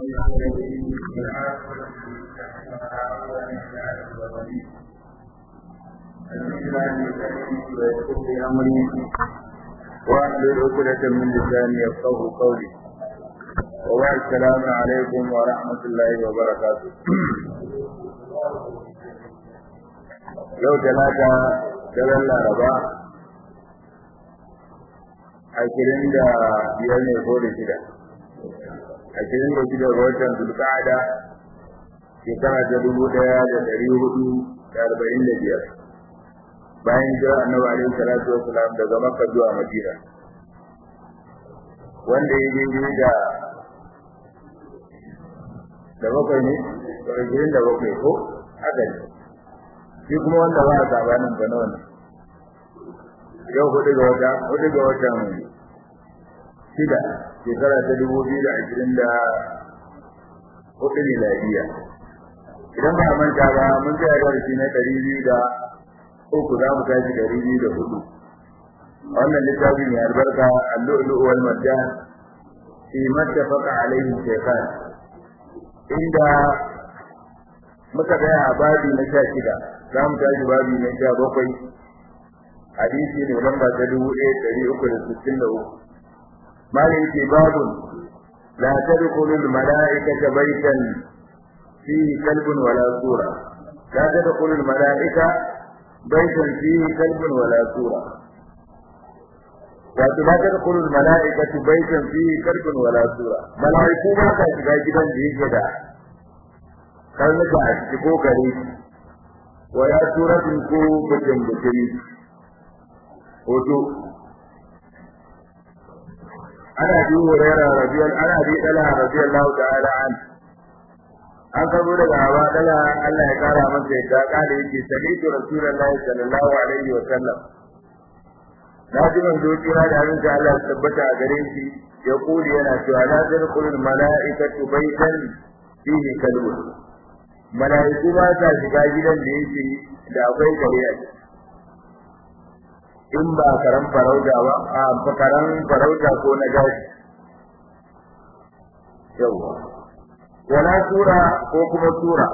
واحلل عقدة من لساني يفقه قولي وبعد السلام عليكم ورحمة الله وبركاته yau talata daren laraba ashirin da biyar ne ko da shida ashirin da shida ga watan zulka'ada shekara ta dubu ɗaya da ɗari hudu da arba'in da biyar bayan jira annabi alaihi salatu wassalam daga makka zuwa madina wanda ya daidai da da bakwai ne da ashirin da bakwai ko haka ne shi kuma wanda ba a sabanin ga nawa ne yau hudu ga wata hudu ga watan shida shekara ta dubu biyu da ashirin da hudu miladiya idan ba a manta ba mun tsaya da shi na ɗari biyu da uku za mu tashi ɗari biyu da hudu wannan littafin mai albarka allu'lu'u wal marjan fi mattafaqa alaihi shaykhan inda muka tsaya a babi na sha shida za mu tashi babi na sha bakwai hadisi ne lamba ta dubu ɗaya ɗari uku da sittin da uku malam yake babun la tadkhulul mala'ikata baitan fihi kalbun wala sura la tadkhulul mala'ika baitan fihi kalbun wala sura wato la tadkhulul mala'ikatu baitan fihi kalbun wala sura mala'iku ba ka shiga gidan da yake da karnuka a ciki ko kare wa ya suratin ko bujin bujiri hoto ana bi hurairah radiyal ana bi dala radiyallahu ta'ala an an kabo daga hawa dala Allah ya kara masa yadda kada yake sami'tu rasulullahi sallallahu alaihi wa sallam na ji manzo kira da abin da Allah ya tabbata a gare shi ya kuli yana cewa la tadkhulul mala'ikatu baytan fihi kalbun mala'iku ba sa shiga gidan da yake da akwai gare a ciki in ba karan farauta ba a karan farauta ko na gashi yawa wala sura ko kuma sura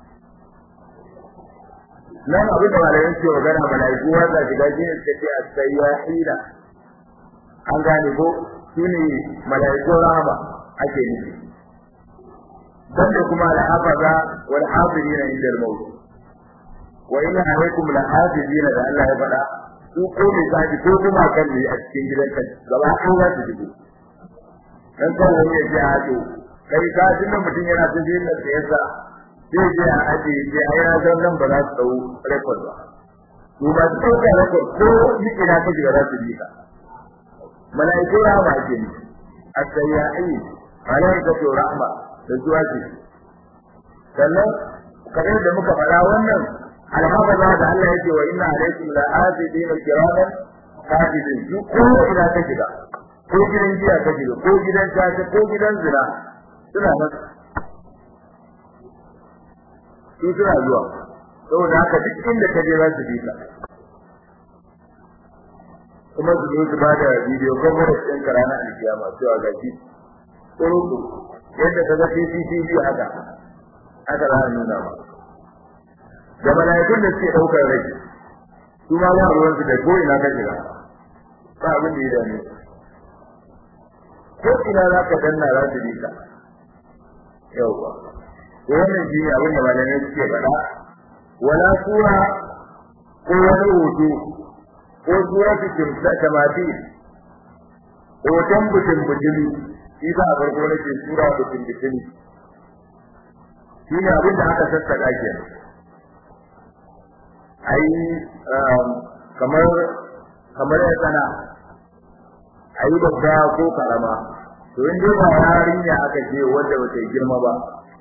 nan abin da malayin ce magana mala'iku ba sa shiga gidan da ke as-sayyahina an gane ko shine mala'iku rahama ake nufi banda kuma al-hafaza wal hafizina inda al-maut wa inna alaykum la-hafizina da Allah ya faɗa su ko mai zaji ko kuma kan ne a cikin gidan ka gaba ko za su shigo dan kan wani ya ji a to kai ka ji nan mutum yana ta jin da yasa sai je a aje je a yana zan nan ba za su dau record ba to ba su dauka record ko ni ina ka shiga za su bi ka malaiku rahma ke ni as-sayyahin malaikatu rahma da zuwa ce sannan kamar da muka faɗa wannan alhafaza da Allah yake wa inna alaikum la azidin kiraman hafizin su ko ina ka shiga ko gidan jiya ka shiga ko gidan tace ko gidan zina suna nan su suna zuwa saboda haka duk inda ka je za su bi ka kuma su zo su bada bidiyo conference ɗin ka ranar alkiyama cewa ga shi tsoro yadda ka ga CCTV haka haka za a nuna ma da malaikun da suke daukar rai su ma ba ruwan su da ko ina ka shiga ba abin da ya dame ko ina za ka danna za su bi ka yauwa to wannan shi ne abin da malamai suke faɗa wala sura ko wani hoto ko sura su kimsa tamati hoton butun butumi shi ba a farko nake sura butun butumi shi ne abin da aka sassaka kenan ai kamar kamar ya sana ai babba ko karama to in dai ba yarinya aka ce wanda ba ta girma ba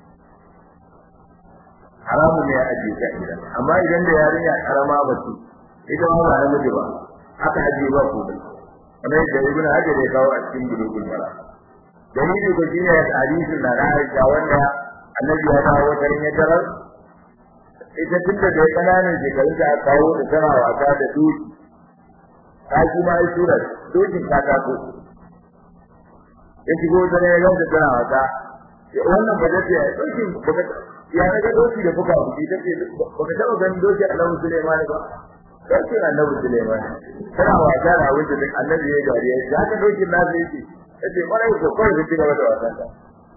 haramu ne a ajiye ta gidan amma idan da yarinya karama ba ce ita ma ba namiji ba aka ajiye ba ko da kamar yadda ibnu hajar ya kawo a cikin bulugul mara dalili ko shine hadisin da Aisha wanda annabi ya dawo garin ya tarar ita tun da dai kananan shekarun da aka kawo da tana wasa da doki ta shi ma ai surar dokin ta tako ya shigo da ne ga da tana wasa wannan ba zai ya dokin ya daga doki da fuka buki take baka taba ganin doki Annabi Sulaiman ba doki Annabi Sulaiman kana wasa da wanda duk Annabi ya dariya ya ka dokin na zai ce kace mara ko kai da ci gaba da wasan ka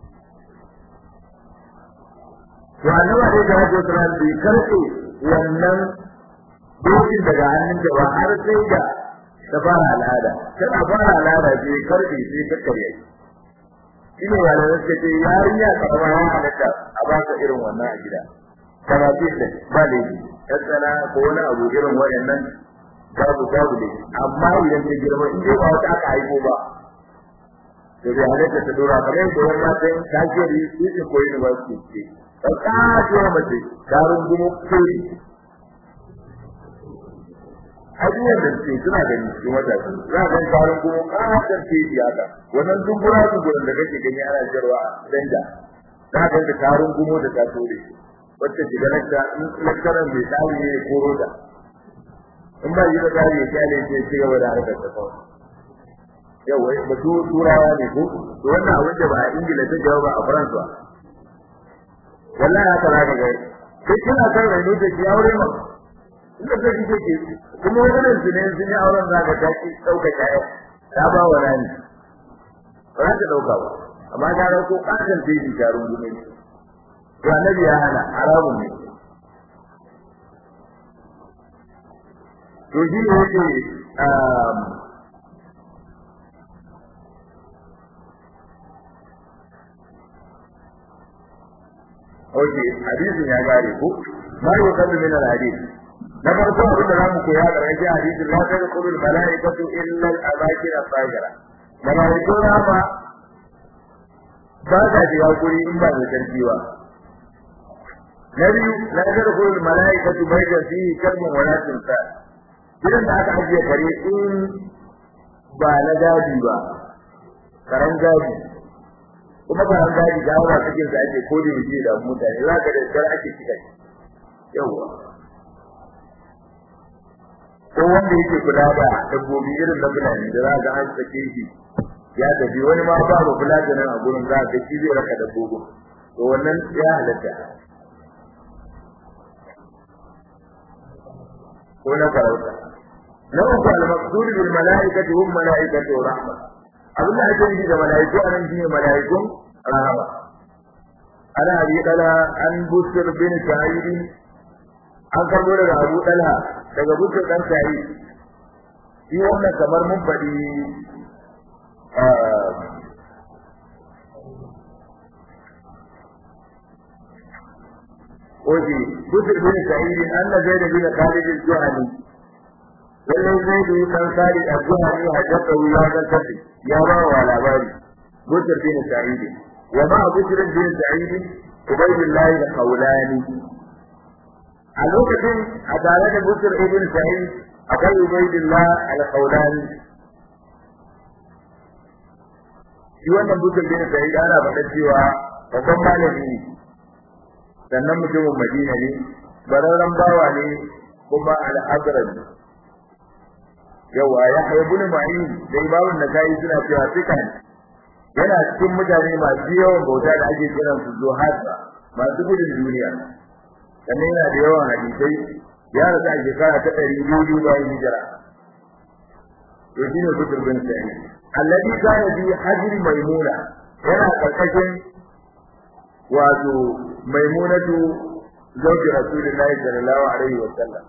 to Annabi da ya ji tsaran bi karfe wannan dokin daga hannun da ba har sai da ta fara al'ada tana fara al'ada sai karfe sai ta karye shine wanda suka ce yarinya karama ya halatta a ba ka irin wannan a gida kana ce da ba da yi tattala ko wani abu irin waɗannan babu babu ne amma idan ta girma in dai ba wata aka haifo ba to bai halatta ta dora kamar yadda wani matan kashiyari su ce ko university ce ta kasuwa mace ta rungumo kuri abubuwan da suke suna gani cikin wata za a gani tarin kuma kasar teji haka wannan dubura duburan da kake gani ana jarwa danja za a gani tarin gumo da ta tore wacce shiga lakta in lakkaran mai tsari ne ya koro da in ba yi da tsari ya kyale ce ci gaba da harkar ta kawai yau wai ba su turawa ne ko to wannan abin da ba a ingila ta jawo ba a faransa wallahi haka za ka gani sai kina kan raino da shi aure ma inda ta ji take kuma wannan su ne sun yi auren zaka ta ki dauka kaya ta ba wa rani ba za ta dauka ba amma ta rauko kasan ta yi jarun gume to annabi ya hana haramun ne to shi ne yake Oke, hadisin ya gare ko? Ma yi wa min al-hadith. na farko abin da za mu koya da rage hadisi la ta da kulul malaikatu illa al amakin al-fajira malaiku rama ba ta shiga guri in ba da sarki ba na biyu la ta da kulul malaikatu bai da fi kalmun wala tunsa idan da aka ajiye kare in ba na gadi ba karan gadi kuma karan gadi ga wani cikin sa ake kodi da da mutane za ka da dar ake cika yawa ko wanda yake kula da dabbobi irin da fulani da za ga an sake shi ya tafi wani ma ba ba kula da nan a gurin za ga shi zai raka dabbobin to wannan ya halatta ko na farauta na uku al-maqsud bil malaikati hum malaikatu rahma abin da ake yi da malaiku anan shine malaikun rahama ana abi dala an busr bin sa'id an karbo daga abu dala daga busr dan sa'id shi wannan kamar mun faɗi Oji, Busir bin Sa'id an na zai da bin Khalid al-Juhani. Lallai zai da kan Khalid al-Juhani hajjata ya zantar ya ba wa labari. Busir bin Sa'id. Wa ma Busir bin Sa'id Ubaydullah al-Qawlani. A lokacin a tare da Busir ibn Sa'id akwai Ubaydullah al-Qawlani. Shi wannan Busir bin Sa'id ana faɗa cewa babban malami ne. sannan mutumin Madina ne bararren bawa ne kuma al-Azraj yawa ya haibu ne mai da ibawun da kai suna cewa fikan yana cikin mutane masu yawan bauta da ake kiran su zuhasa masu gudun duniya sannan yana da yawan hadisai ya rasu a shekara ta ɗari biyu bayan hijira to shi ne kusur bin sa'id alladhi kana bi hajri maimuna yana karkashin wato maimunatu zauji rasulullahi sallallahu alaihi wa sallam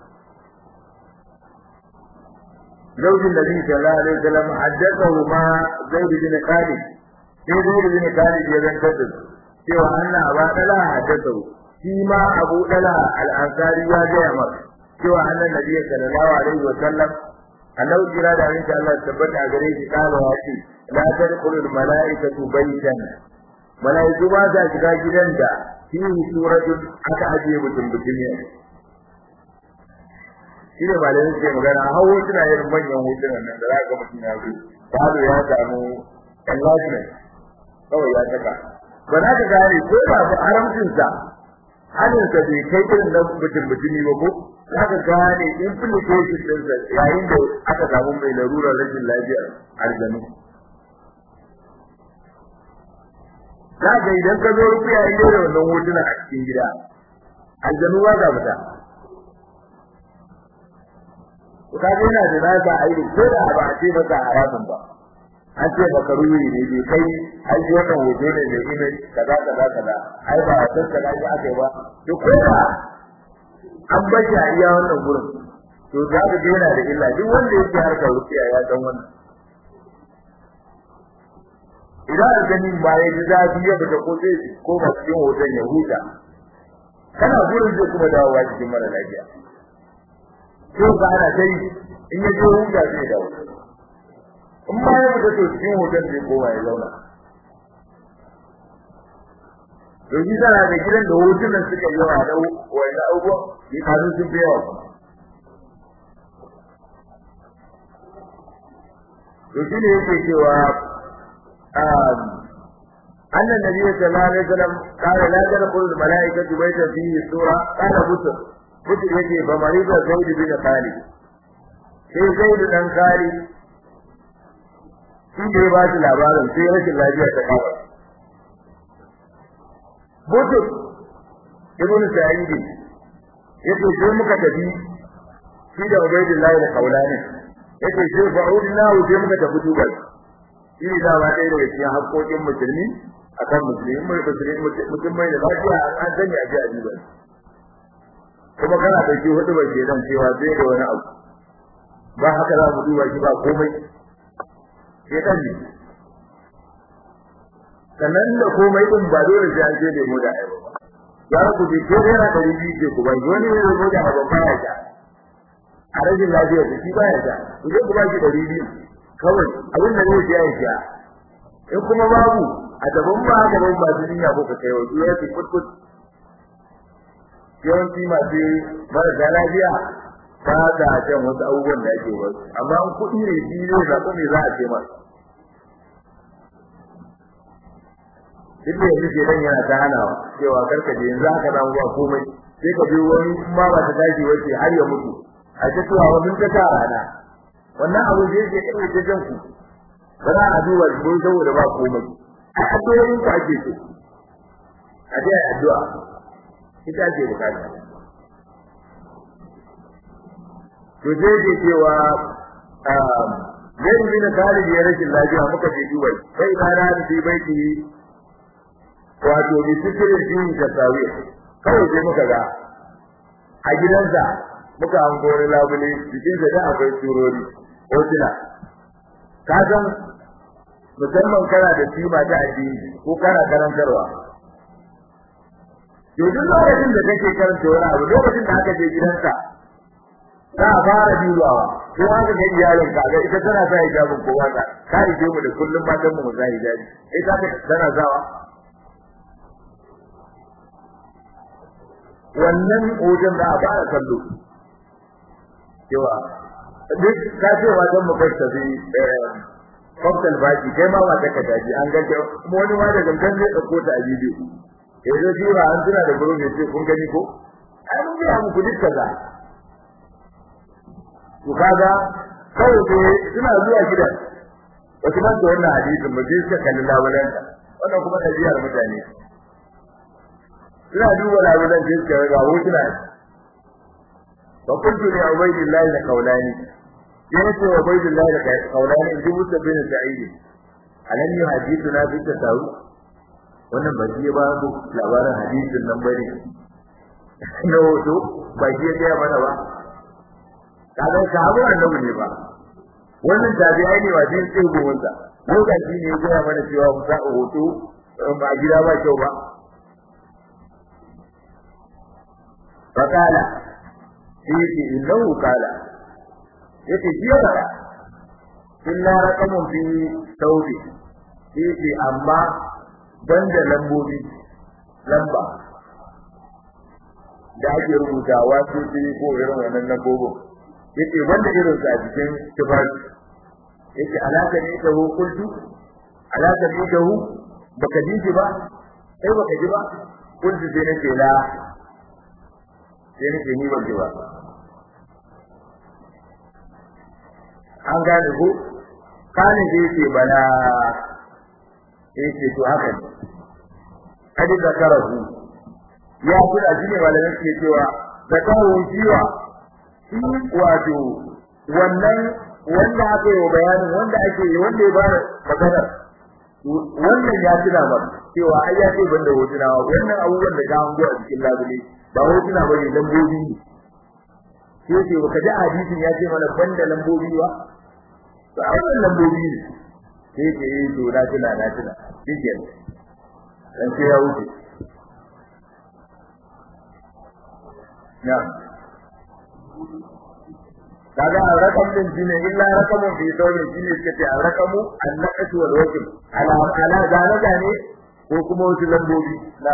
zaujin nabi sallallahu alaihi wa sallam haddathahu ma zaid bin khalid sai zaid bin khalid ya zantar da cewa anna aba dala haddathahu shi ma abu dala al-ansari ya gaya masa cewa annan nabi sallallahu alaihi wa sallam annabi kira da insha Allah tabbata gare shi kala ya ce la tadkhulul malaikatu baytan malaiku ba za shiga gidan da fihi suratun aka ajiye mutum mutum ne shi ne malamin suke magana hawo suna yin manyan hotunan nan da za ga mutum ya zo falo ya samu enlargement kawai ya saka ba za ka gane ko ba su haramcinsa halinsa bai kai irin na mutum mutumi ba ko za ka gane implication ɗinsa yayin da aka samu mai larurar rashin lafiyar aljanu za ga idan ka zo rufiya inda da wannan hotuna a cikin gida aljanu ba za fita ka ga yana da nasa aiki ko da ba a ce masa haramun ba an ce maka ruwi ne bai kai ai wannan hoto ne mai image kaza kaza kaza ai ba san kaza ya aka ba to ko da an bashi a iya wannan gurin to za ka ga yana da illa duk wanda yake harkar rufiya ya san wannan idan aljanin ba ya ji zafi ya fita ko zai ko ba cikin hoton ya huta kana gurin zai kuma dawowa cikin mara lafiya ko ba ana kai in ya je huta zai dawo in ma ya fita to cikin hoton zai koma ya zauna to shi tana da gidan da hotunan suka yawa da wani abubuwa ya kasu sun fi yawa to shi ne yake cewa أن النبي صلى الله عليه وسلم قال لا تدخل الملائكة بيتا فيه سورة قال بسر بسر يجي فمريض زيد بن خالد sai zaidu dan kari shi da ya ba shi labarin sai rashin lafiya ta kawo butuk ibn sa'id yace sai muka tafi shi da ubaydullah da kaulani yace sai fa'udna sai muka tafi dubai shi ne da ba ɗaya daga cikin haƙoƙin musulmi akan musulmi mai musulmi mutum mai da lafiya an sani a ji a dubai kuma kana da shi hudu ba ke dan cewa zai da wani abu ba haka za mu duba shi ba komai sai kan ne sannan da komai din ba dole sai an je da mu da ai ba ya ku ji ko yana da ribi ce ku ba wani ne mu da ba ba ya a rajin lafiya da shi ba ya ta ku je ku ba shi da ribi kawai abin da zai ya ya in kuma babu a daban ba haka ban ba duniya ko ka kai wa ya ce kutkut yawanci masu marasa lafiya ba da jan wasu abubuwan da ake wasu amma in kuɗi ne shi ne zaɓi me za a ce masa duk da yanzu ke dan yana ta hanawa cewa karka je yanzu haka nan ba komai sai ka je wani ma ba ta tashi wace har ya mutu a ta cewa wani ta ta rana wannan abu zai je kai ta jan ku ba za a duba shi saboda ba komai a addu'o'in ku ake so a dai addu'a ita ce bukata to dai ke cewa zai bin Khalid ya rashin lafiya muka je Dubai sai na da shi baiti wato bi sikirin din da sawi kawai sai muka ga a gidansa muka hango wani labule cikin da da akwai turori hotuna ka san musamman kana da kima ta addini ko kana karantarwa yanzu lokacin da kake karanta wani abu lokacin da aka je gidanka za a fara dubawa ko aka ga iyalin ka ga ita tana sa hijabin kowa ta ka rike mu da kullum matan mu za hijabi eh ta tana zawa wannan hoton da a fara kallo cewa duk ka ce wajen mu kai tafi kwamtal baki kai ma wata ka daji an ga kuma wani ma da gangan zai ɗauko ta a bidiyo ya zo jira an tuna da gurin ya ce kun gani ko ai mun ga muku duk kaza to kaga kawai sai suna zuwa gidan wasu ban da wannan hadisin mu je suka kalli labalanta wannan kuma ɗabi'ar mutane suna duba labalan sai suka ga hotuna fa kuntu li ubaydillahi da kaulani yana ce wa ubaydillahi da kaulani in dubu sabbin sa'idi alam yuhadithuna bi tasawu wannan ba shi ba mu labarin hadisin nan bane na hoto ba shi ya mana ba kaga sahabu annabi ne ba wannan tabi'ai ne wajen tsego wanda lokaci ne ya mana cewa mu sa hoto ba gida ba kyau ba fakala yake innahu kala yake jiya ba illa raqamun fi tawbi yake amma banda lambobi lamba da ake rubutawa su ko irin wannan lambobin yake wanda irin sa a cikin tafari yake alaka ne da hukuntu alaka ne da hu baka ji shi ba sai baka ji ba kuntu sai nake la sai nake ni ban ji ba an gane ko kane sai yake bala yake to haka ne kadi da karahu ya kula shi ne malamin ke cewa da kawo jiwa shi wato wannan wanda aka yi bayanin wanda ake yi wanda ya bada magana wannan ya tuna ba cewa ai ya ce banda hotuna wannan abubuwan da ka hango a cikin labule ba hotuna bane lambobi ne sai ce baka ji hadisin ya ce mana banda lambobi ba to a wannan lambobi ne sai ce eh to na tuna na tuna shike dan sai ya wuce na kaga rakam din shine illa rakamun fi dawli shine kace rakamu annaqatu wal wajib ala ala zalika ne ko kuma wasu lambobi na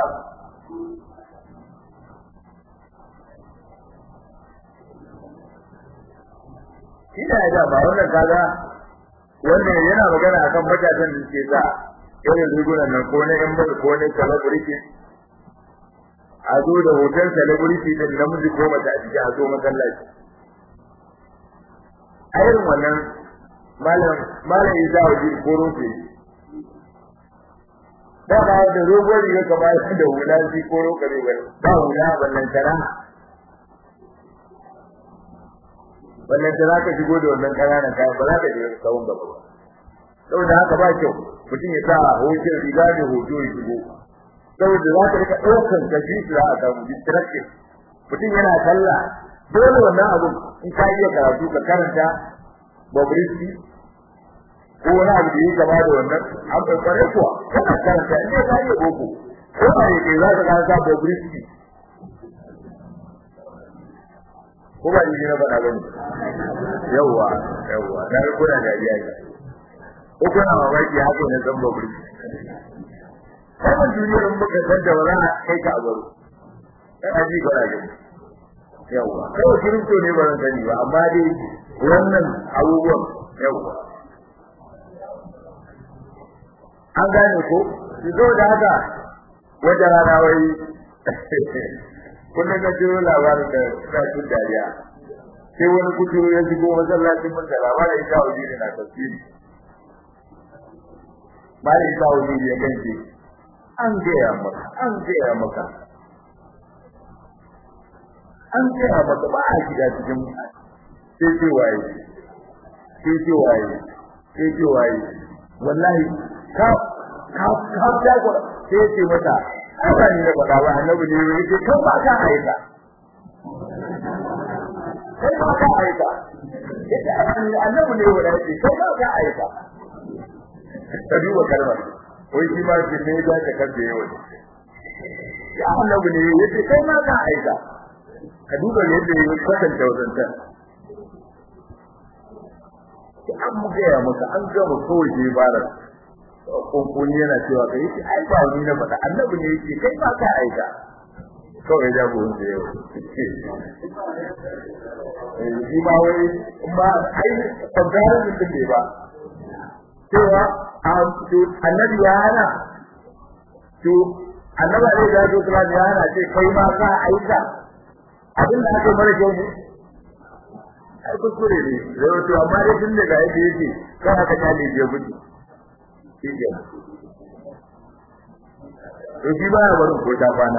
ina da ba wannan kaga wannan yana magana akan matasan da ke sa irin rigunan nan ko na yan bal ko na celebrity a zo da hoton celebrity din namiji ko mace a ciki a zo masallaci a irin wannan malam malam Isa waje koro ce da ba da rogon riga kamar da hula shi koro kare ba ba hula wannan tara wannan da zaka shigo da wannan kananan kayan ba za ka je kawun gaba ba saboda haka ba kyau mutum ya sa hoton riga da hoto ya shigo saboda za ka rika ɗaukan gaji su za a samu distraction mutum yana sallah dole wannan abu in ka iya karatu ka karanta Bobrisky ko wani abu da ya gaba da wannan an bai kware kuwa kana karanta in ka iya boko ko ba yake za ka karanta Bobrisky ko ba ni na faɗa bane yawa yawa da kuna da riya ne ko kuna mamaki haka ne zan Bobrisky wannan duniyar mun muka san da wala kai ka abaru kana ji ga rage yawa kawai kirinto ne ba zan sani ba amma dai wannan abubuwan yawa an gane ko ki zo da haka wajen rana wai kullum na jiro labarin da suna tun dariya sai wani kuturu ya shigo masallacin mun da labarin ita waje ne na tafsiri malai ita waje ya ganci an gaya maka an gaya maka an gaya maka ba a shiga cikin sai ce waye sai ce waye sai ce waye wallahi ka ka ka ta ko sai ce mata Allah ne ya faɗa wa annabi ne yake kan ba ka aika kai ba ka aika annabi ne wanda yake kai ba ka aika ka duba kalmar wai shi ma shi ne da ka kace yau ya annabi ne yake kai ma ka aika ka duba yadda yake kwatanta wadannan an mu gaya maka an gama kawai je bara kunkuni yana cewa kai shi ai ba ni na faɗa annabi ne yake kai ba ka aika kawai ya bu wanda yau shi ma wai ma ai tabbara mutum ne ba cewa annabi ya hana to annabi ne da ya kula ya hana ce kai ma ka aika abin da ake mara kyau ne ai kuskure ne zai to amma dai tun daga yadda yake kan haka ta ne ya gudu shi ke to shi ba ya barin ko ta bana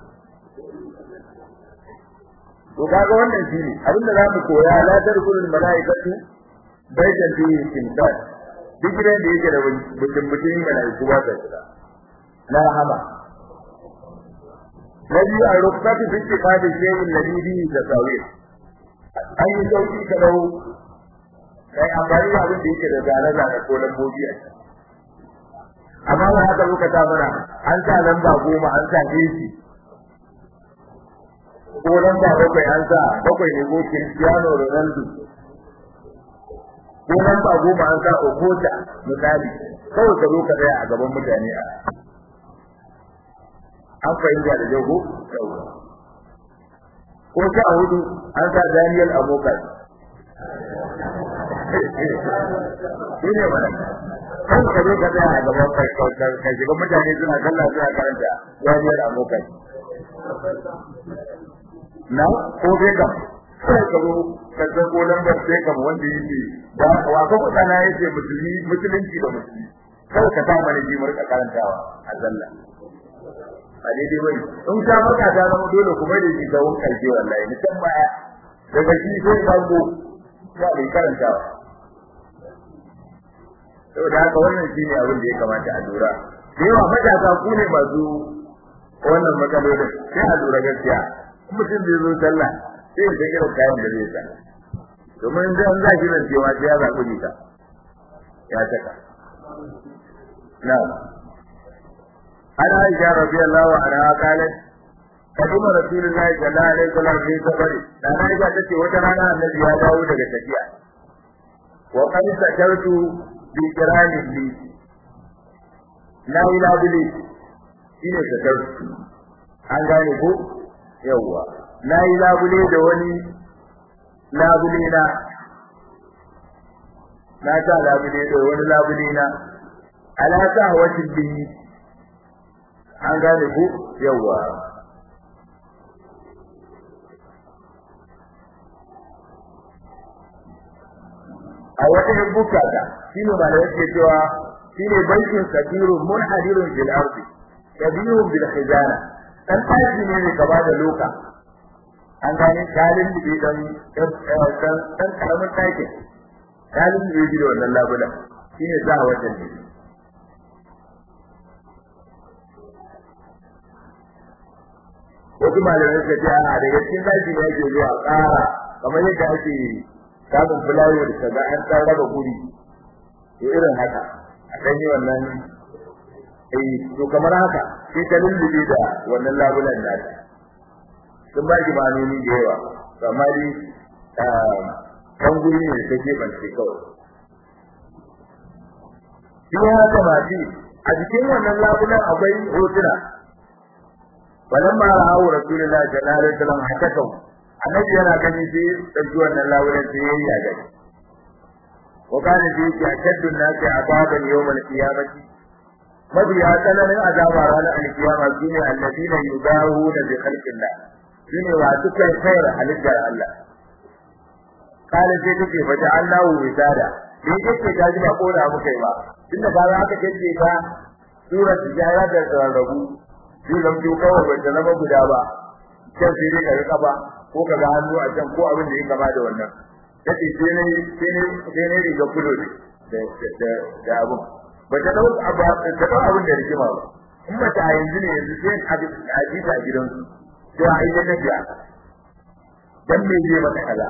to kaga wannan shi ne abin da zamu koya la tarkulul malaikatu baitan fi istimsal duk gidan da yake da mutum mutum malaiku ba ta shiga la rahama nabi a rukkatu fi istiqadi shay'in ladhi bihi tasawir an yi sauki ka dau kai amfani da abin da yake da zane zane ko lambobi a ciki amma ba haka muka ta mana an sa lamba goma an sa jeji ko lamba bakwai an sa bakwai ne ko Cristiano Ronaldo ko lamba goma an sa Okota misali kawai ka zo ka tsaya a gaban mutane a an fahimta da jago ko ta hudu an sa Daniel Amokai shine wannan kan ka zo ka tsaya a gaban kai ka shiga mutane suna kalla suna karanta Daniel Amokai na ko bai ka sai ka zo ka ga ko lambar sai ka wanda yake da wa ka kuɗa na yake musulmi musulunci da musulmi kawai ka sa mana ji murka karantawa a zalla a daidai bane in ka maka ta zama dole kuma da shi ga wani karshe wallahi ni san baya daga shi sai bango ya bai karanta saboda haka wannan shine abin da ya kamata a lura da yawa matasa ku ne masu wannan matsalolin sai a lura gaskiya mutum zai zo sallah sai ya irin kayan da zai sa domin zan za shi nan cewa sai ya zaɓi ta ya saka na an aisha radiyallahu anha qalat قدم رسول الله صلى الله عليه وسلم في سفر da na ga tace wata rana annabi ya dawo daga tafiya wa qad sakartu bi kiramin li la ilaha illi shine sakartu an gane ko yawa la ilaha illi da wani labule na na ta labule da wani labule na ala ta hawatin bihi an gane ko yawa a wata hibbuka ta shine ba da yake cewa shine bankin kabirun munhadirun fil ardi kabirun bil khizana dan tashi ne ne gaba da loka an gane kalin da dan dan dan karamin take kalin da yake da wannan labulan shine za a wajen ne wasu malamai suka ce a daga cikin daji ne ake zuwa ƙara kamar yadda ake samun fulawo da kaga an dan raba guri to irin haka a dan yi wannan eh to kamar haka sai ta lullube da wannan labulan nata sun ba shi manoni da yawa amma dai kan guri ne ta gefen sai kawai shi ya kamata a cikin wannan labulan akwai hotuna balamma ra'awu rasulullahi sallallahu alaihi wasallam hakakau annabi yana gani sai dauki wannan lawuran sai yayi ya gani wa kana fi yashaddu an-nasi azaban yawm al-qiyamati mabiya tsananin azaba ranar al-qiyama shine alladina yudahuna bi khalqillah shine wa suka kai halittar Allah kala sai take fata Allahu wisada ni kake ta ji ba kora muka ba tunda ba za ka kace ta sura tijara da rabu shi lamto kawai bai zama guda ba kan sai dai ka rika ba ko ka ga hannu a can ko abin da ya kama da wannan kace sai ne sai ne sai ne riga kulo ne da da da abun ba ta dau abu ta dau abin da rigima ba in ba ta yanzu ne yanzu sai a a ji ta gidan su to a yi da biya dan me zai maka kaza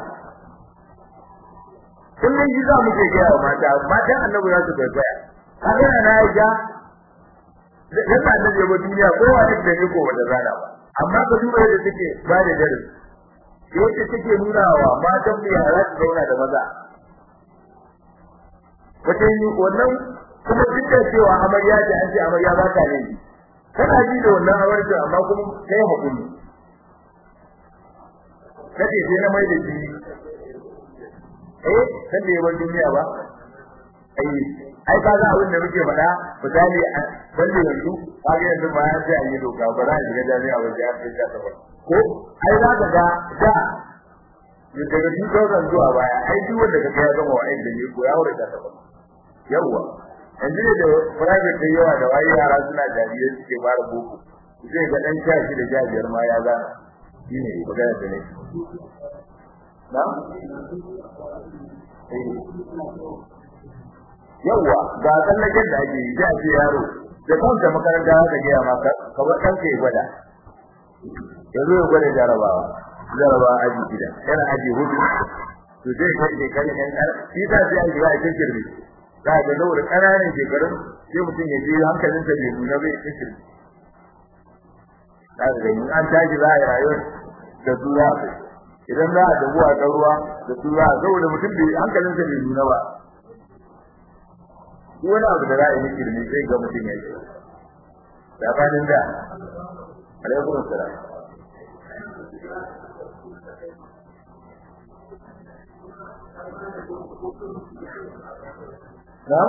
kullun ji za mu ke ga mata matan annabi za su gaya kaga na ya dan annabi ba duniya kowa da ne ko wanda zana ba amma ka duba yadda take ba da darasi yadda take nuna wa matan mu yara su zauna da maza wata yi wannan kuma duk da cewa amarya ce an ce amarya ba ta ne kana ji da wannan amarya amma kuma kai hakuri kace sai na mai da shi eh kan da yawan duniya ba ai ai ka ga abin da muke faɗa misali a balle yanzu ka ga yanzu ba ya ce an yi doka ba za a shiga jami'a ba sai an fita ta ba ko ai za ka ga da daga 2000 zuwa baya ai duk wanda kaga ya gama wa'in da ne ko ya wuce ta ba yawa yanzu ne da private da yawa da wai yara suna jarirai suke fara boko sai ga dan sha shi da jajiyar ma ya gana shine magana da ne na yawa ga tsallaken da ake yi sai a ce yaro da kanta makaranta haka gaya maka kamar ɗanka ya gwada yanzu ya gwada jarabawa jarabawa aji gida yana aji hudu to zai kai shekarun yan ƙar shi ta sai an shiga a cikin shirme za a ga saboda ƙananan shekarun sai mutum ya je hankalinsa bai nuna bai cikin shirme za ka gani an tashi za a yi rayuwar da su za a idan za a dabu a ruwa da su za a saboda mutum bai hankalinsa bai nuna ba duk wani abu da za a yi shirme sai ga mutum ya yi tsakanin da alaikum salam na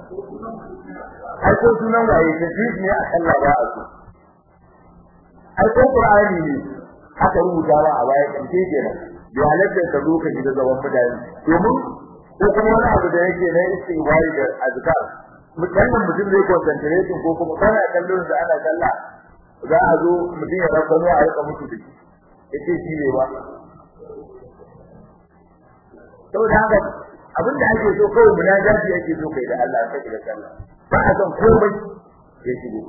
ai ko sunan waye ta ji ne a Allah ba a so ai ko qur'ani ne aka rubuta ba a baya kan ke kenan bi halatta ka zo ka gida gaban mutane domin ko kuma wani abu da yake na istighfari da azkar musamman mutum zai concentrate ko kuma kana kallon da ana kalla za a zo mutum ya rasa a rika mutu da shi yace shi ne ba saboda haka abin da ake so kawai munajati ake so kai da Allah ka da sallah ba a son komai ya shigo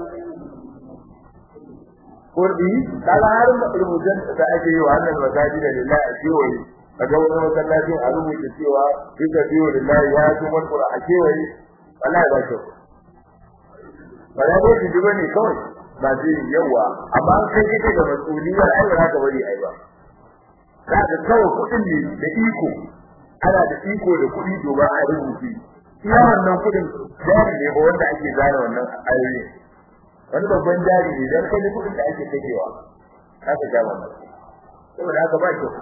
kurdi kaga har rubutun da ake yi wa Allah masaji da lillahi a kewaye kaga wani masallaci a rubuta cewa duka biyu lillahi ya zo mun qur'a a kewaye wallahi ba shi wala dai shi duba ne kawai ba zai yawa amma an kai kike da masuliyar ai ba ka bari ai ba kaga kawai kudin ne da iko ana da iko da kudi to ba a rubuce iya wannan kudin jari ne ba wanda ake zana wannan ayoyi wani babban jari ne dan kai kudin da ake kakewa haka ga wannan saboda haka ba shi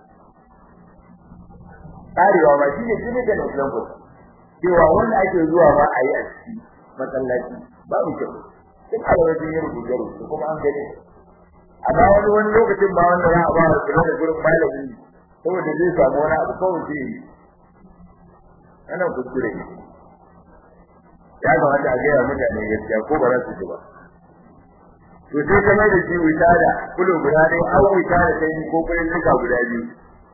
karewa ba shi ne shi ne da nan ko cewa wanda ake zuwa ba a yi a ciki masallaci babu kyau duk alwajin yin rubuce rubuce kuma an gani amma wani wani lokacin ba wanda za a ba su da gurin malami saboda zai samu wani abu kawai zai yi ana kuskure ne ya kamata a gaya mutane gaskiya ko ba za su ji ba to sai ka mai da shi wuta da kudu guda ne an wuta da kai ko kuɗin nika guda biyu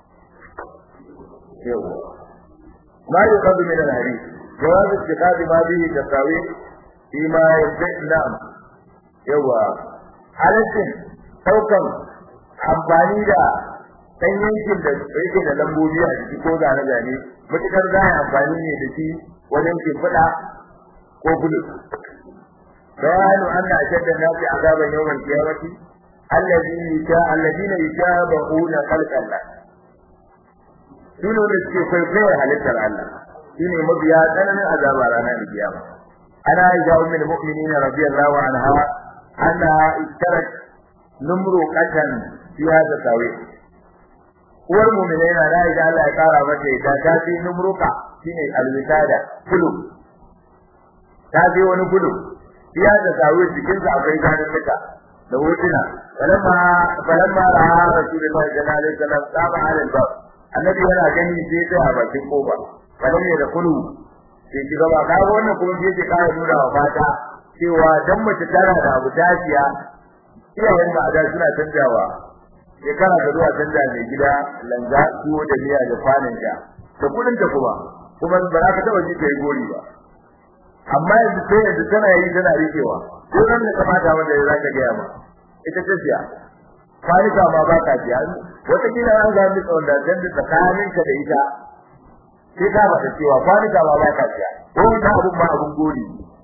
yawa ma yi kadu min al-hadith jawab istiqadi ma bihi tasawi fi ma yabda yawa halaccin daukan amfani da dan yankin da yake da lambobi a ciki ko zane zane mutukar za a amfani ne da shi wajen kimfida ko gudu bayanu anna ashadda an-nasi azaban yawm al-qiyamati alladhina yasha alladhina yashabuna khalqa Allah dole da suke kwaikwayar halittar Allah shine mabiya tsananin azaba ranar kiyama ana aisha ummul mu'minin radiyallahu anha anna istarat numru qatan fi hada tawi uwar mu'minai na da aisha Allah ya kara mata ita ta fi numruka shine alwisada kulu ta fi wani kulu fi hada tawi cikin sa akwai ganin duka da hotuna falamma falamma ra'a rasulullahi sallallahu alaihi wasallam saba alal bab annabi yana gani sai sai a bakin kofa kadan ne da kulu sai ki gaba ka wannan kuma sai ki kara nuna wa fata cewa dan mace tana da abu dafiya iyayen ba da suna canjawa shekara da zuwa canja mai gida langa tuwo da miya da kwanan ta da kudin ta kuma kuma ba za ka taba ji kai gori ba amma yanzu sai yanzu tana yi tana rikewa ko nan da kamata wanda za ka ga ma ita ce siya kwanika ma ba ka siya wata kila an ga mi tsawon da dan da tsakanin ka da ita sai ka bada cewa kwanika ma ba ka siya ko wanda abun ma abun gori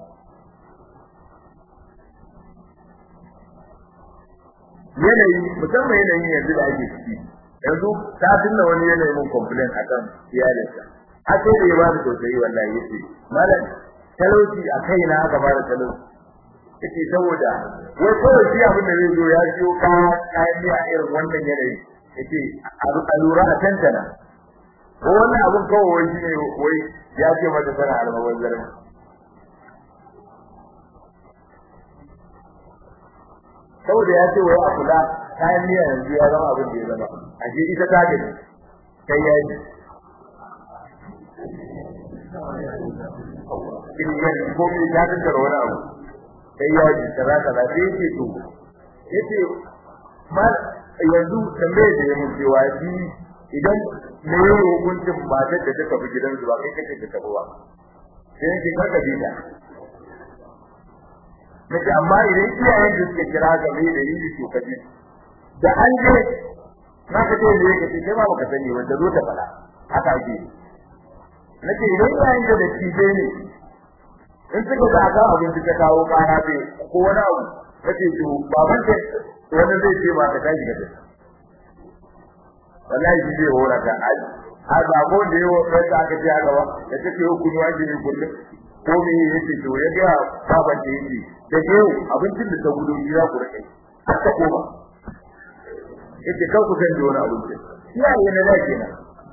yanayi musamman yanayin yanzu da ake ciki yanzu ta tunna wani yanayi mun complain akan iyalinsa har sai da ya ba da tausayi wallahi yace malam talauci a kaina aka ba da talauci yace saboda wai kawai shi abin da zai zo ya siyo kayan miya irin wannan yanayi yace a lura a tantana ko wannan abin kawai wai shi ne wai ya ce mata tana almawar zarin saboda ya ce wai a kula kayan miya yanzu ya zama abin da ya zama a je ita ta gani kai ya yi kiriyan ko mai ya tattara wani abu sai ya ji kaza kaza sai yake to yace ma yanzu tambaye da yayin cewa shi idan me ya hukuncin matar da ta tafi gidan su ba kai kake ta tafi ba sai yake kaka bita nace amma idan iyayen da suke kira ga me da yi to kaje da an je na ka ce ne yake sai ba ka sani wanda zo ta fada haka ake nace idan iyayen da da tije ne in suka ga ga abin da ta kawo kana bai ko wani abu kace to baban ta wani zai ce ba ka tashi ga tashi wallahi shi zai hora ka aji a zabo da yawo sai ka aka ce haka ba da take yau kunu aji ne kullum ko me yake to ya ga baban da yake da yau abincin da ta gudu gida ku rike har ta koma yace kar ku san da wani abinci iyaye na da kenan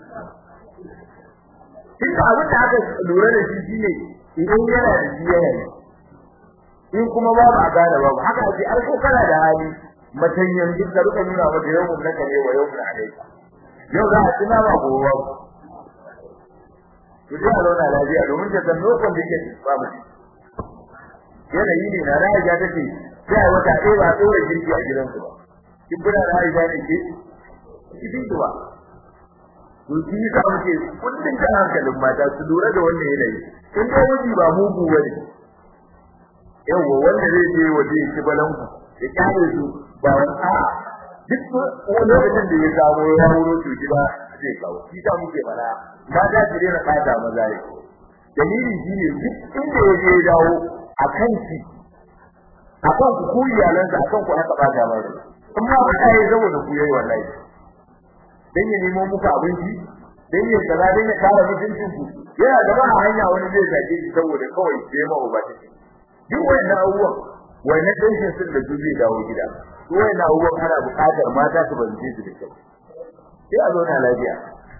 Duka abin da aka lura da shi shine idan yana da shi yana ne in kuma babu a gane babu haka ake ai ko kana da hali matan yanzu ka rika nuna mata yau mun naka ne wa yau mun alaika yau za a tuna ma gobe babu ku ji a zauna lafiya domin ta san lokacin da yake babu yanayi ne na ra'ayi ta ce sai a wata ɗaya ba a tsora girki a gidansu ba kin kuna da Aisha ne ke cikin ba to shi ka muke kullun da hankalin mata su lura da wannan yanayi in dai miji ba mugu bane yawa wanda zai je waje ya ci balanku ya kare su ba wani a duk wani lokacin da ya samu ya wuro to gida zai kawo shi ta muke fara ba da shi na kada maza ne dalili shine duk inda ya je dawo a kan shi akan ku ku iyalansa akan ku aka bata mai amma ba ta yi saboda ku yayi wallahi dan ya nemo muku abinci dan ya kaza dan ya kara mutuncin ku yana gaba a hanya wani zai zage shi saboda kawai sai ma uba take duk wannan abubuwan wannan dinkin sun da zai dawo gida duk wannan abubuwan ana buƙatar mata su bance su da kyau sai a zo na lafiya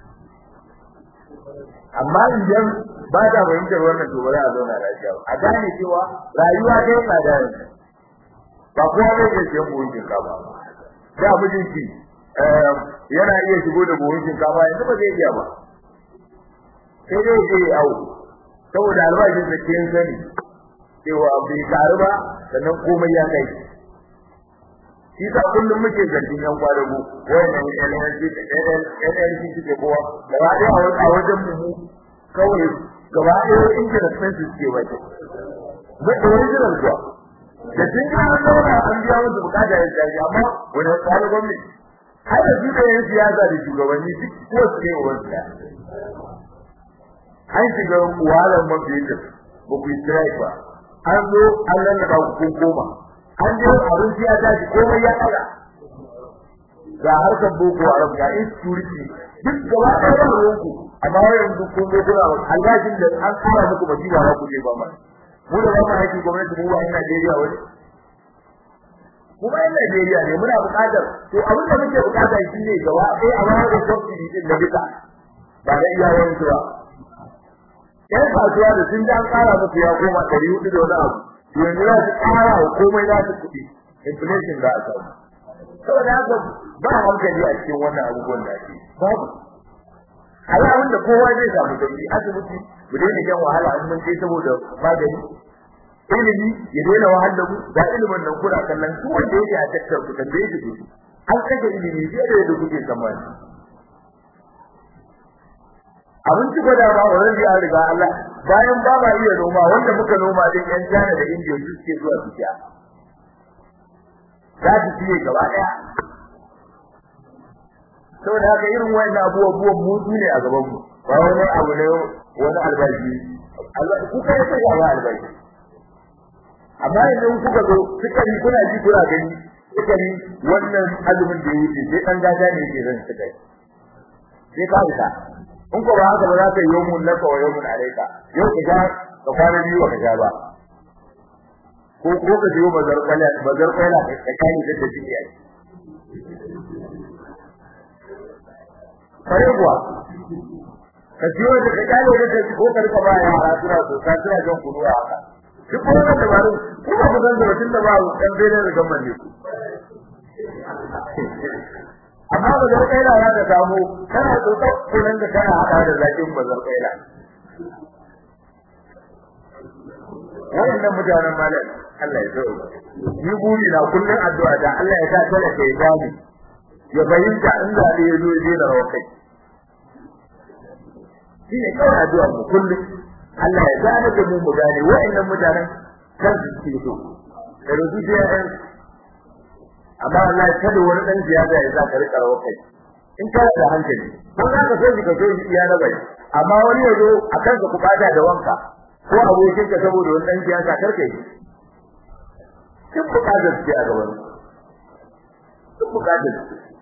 amma idan ba ta fahimtar wannan to ba za a zauna lafiya ba a gane cewa rayuwa ta yi tsada yanzu ba kowa zai iya siyan buhun shinkafa da mijinki yana iya shigo da buhun shinkafa yanzu ba zai iya ba sai dai zai awo saboda albashin da ke sani cewa bai karu ba sannan komai ya kai shi sa kullum muke zargin yan kwadago wayannan NLC NLC suke kowa gaba ɗaya a wajen mu kawai gaba ɗaya injin expenses ke waje ba da original kuwa da sun ga an zauna an biya musu bukata ya tsari amma wani tsari gwamnati har da su da yan siyasa da shugabanni duk ko su ne wa wasu an shiga wahalar mafiyatar ba ku yi strike ba an zo an lallaba ku kun koma an je abinci ya tashi komai ya tsara ga harkar boko haram ga insecurity duk gaba ɗaya ba ruwanku amma yanzu kun zo kuna albashin da an kara muku masifa ba ku je ba ma mu da ba mu aiki gwamnati mu ba ina Najeriya wani mu ba ina Najeriya ne muna buƙatar to abin da muke buƙata shine gaba ɗaya a bayar da subsidy din da duka ba da iyayen su ba yan kasuwa da sun ji an ƙara musu ya koma ɗari hudu da wani abu yanzu za su ƙara wa komai za su kuɗi inflation za a samu saboda haka ba hankali a cikin wannan abubuwan da ake babu alamun da kowa zai samu sauki asibiti mu daina jan wahala an mun kai saboda magani ilimi ya daina wahal da mu ga ilimin nan kuna kallon su wanda yake a tattar ku tambaye shi ku an kaje ilimi fiye da yadda kuke tsammani abinci gwada ba wannan ya riga Allah bayan ba ma iya noma wanda muka noma din yan China da India su suke zuwa su ciya za su ciye gaba daya saboda haka irin wannan abubuwan mutu ne a gaban mu ba wani abu ne wani albashi ku kai sai ga albashi amma idan kuka zo suka yi kuna ji kuna gani suka yi wannan azumin da yake sai dan gaja ne yake zan suka yi sai ka fita in ko ba haka ba za ka yi yawmun laka wa yawmun alayka yau ka ga ka kwana biyu ka ga ba ko ko ka je bazar kala bazar kala ka kai da take yi kare kuwa ka ciwo da ka kyale da ta ko ka rika ba yara suna so ka suna jan kunu a haka duk wannan dabarun ko ba ku san da tun da ba dan bene da gamman ne amma ba zai kai ya da samu kana tsotsa kunan da kana hada da zakin bazar kaila wannan mutanen malam Allah ya zo ni buri na kullun addu'a da Allah ya sa talaka ya gani ya bayyana inda da ya zo ya da rawa kai shine kawai addu'a mu kullum Allah ya gane da mu mu gane wa'annan mutanen kan su ce so da rubu da yan amma Allah ya kada wani dan ziyada ya za ka rika rawa kai in ka da hankali ko za ka so ki ka so ki iya na bai amma wani yazo akan ka kubata da wanka ko abokin ka saboda wani dan siyasa karka yi kin bukatar ce a gaban kin bukatar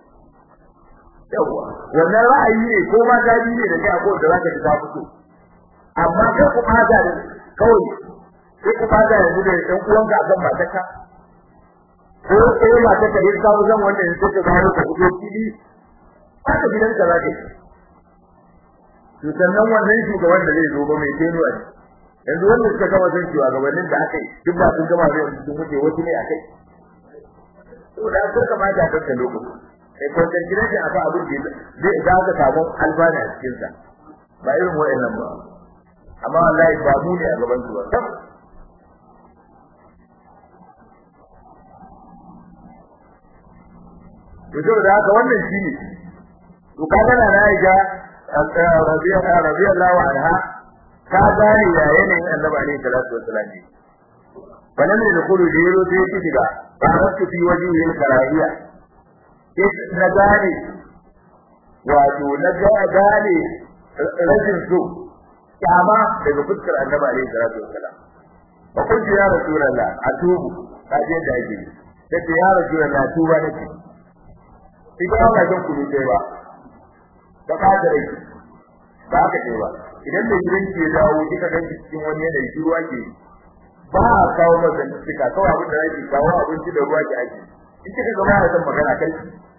yawa wannan ra'ayi ne ko ma dadi ne da kai akwai da zaka ta fito amma kai ku fada da kawai sai ku fada da mu da ɗan uwanka akan matarka ko sai matarka da ka zan wanda ne take gano ka fito fili haka gidan ka zaka to sannan wannan shugaban da zai zo ba mai tenuwa ne yanzu wanda suka gama san cewa gabanin da aka yi duk ba sun gama da sun wuce wasu ne akai to da aka kamata a kanka lokaci sai concentration akan abin da zai za ka samu albana a cikin sa ba irin wayannan ba amma wallahi ba mu ne a gaban su ba to saboda haka wannan shine to kaga na Aisha radiyallahu anha ta gane ya yanayin Annabi alaihi salatu wassalam falam yadkhulu diru sai ki diga faratu fi wajhi al-karahiya na gane wato na gane rashin so kyama daga fuskar Annabi alaihi salatu wassalam fa kunti ya rasulullah atubu kaje da yake sai ya rasulullah tuba nake idan ba zan kulu sai ba da ka da rai ba ka ce ba idan da gidan ke dawo kika ga cikin wani yanayi shi ruwa ke ba a kawo masa cika kawai abin da yake kawo abinci da ruwa ke ake in kika ga ba san magana kai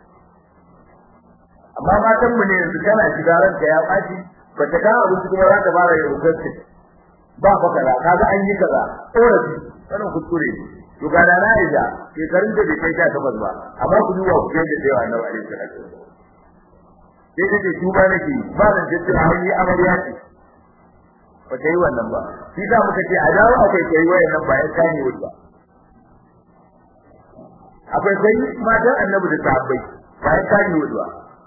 amma matan mu ne yanzu kana shiga ranka ya fashi ba ta kawo abinci kuma za ta fara yin rubutu ba fa kaza kaga an yi kaza korafi wannan kuskure to ga da na ija shekarun da bai kai ta tabbas ba amma ku duba ku ga da yawa na alaihi salatu sai kace tuba nake ba zan jaddada hanyar amarya ce ba ta yi wannan ba shi za muka ce a dawo akwai kai wayannan ba ya kane wuta akwai kai matan annabi da sahabbai ba ya kane wuta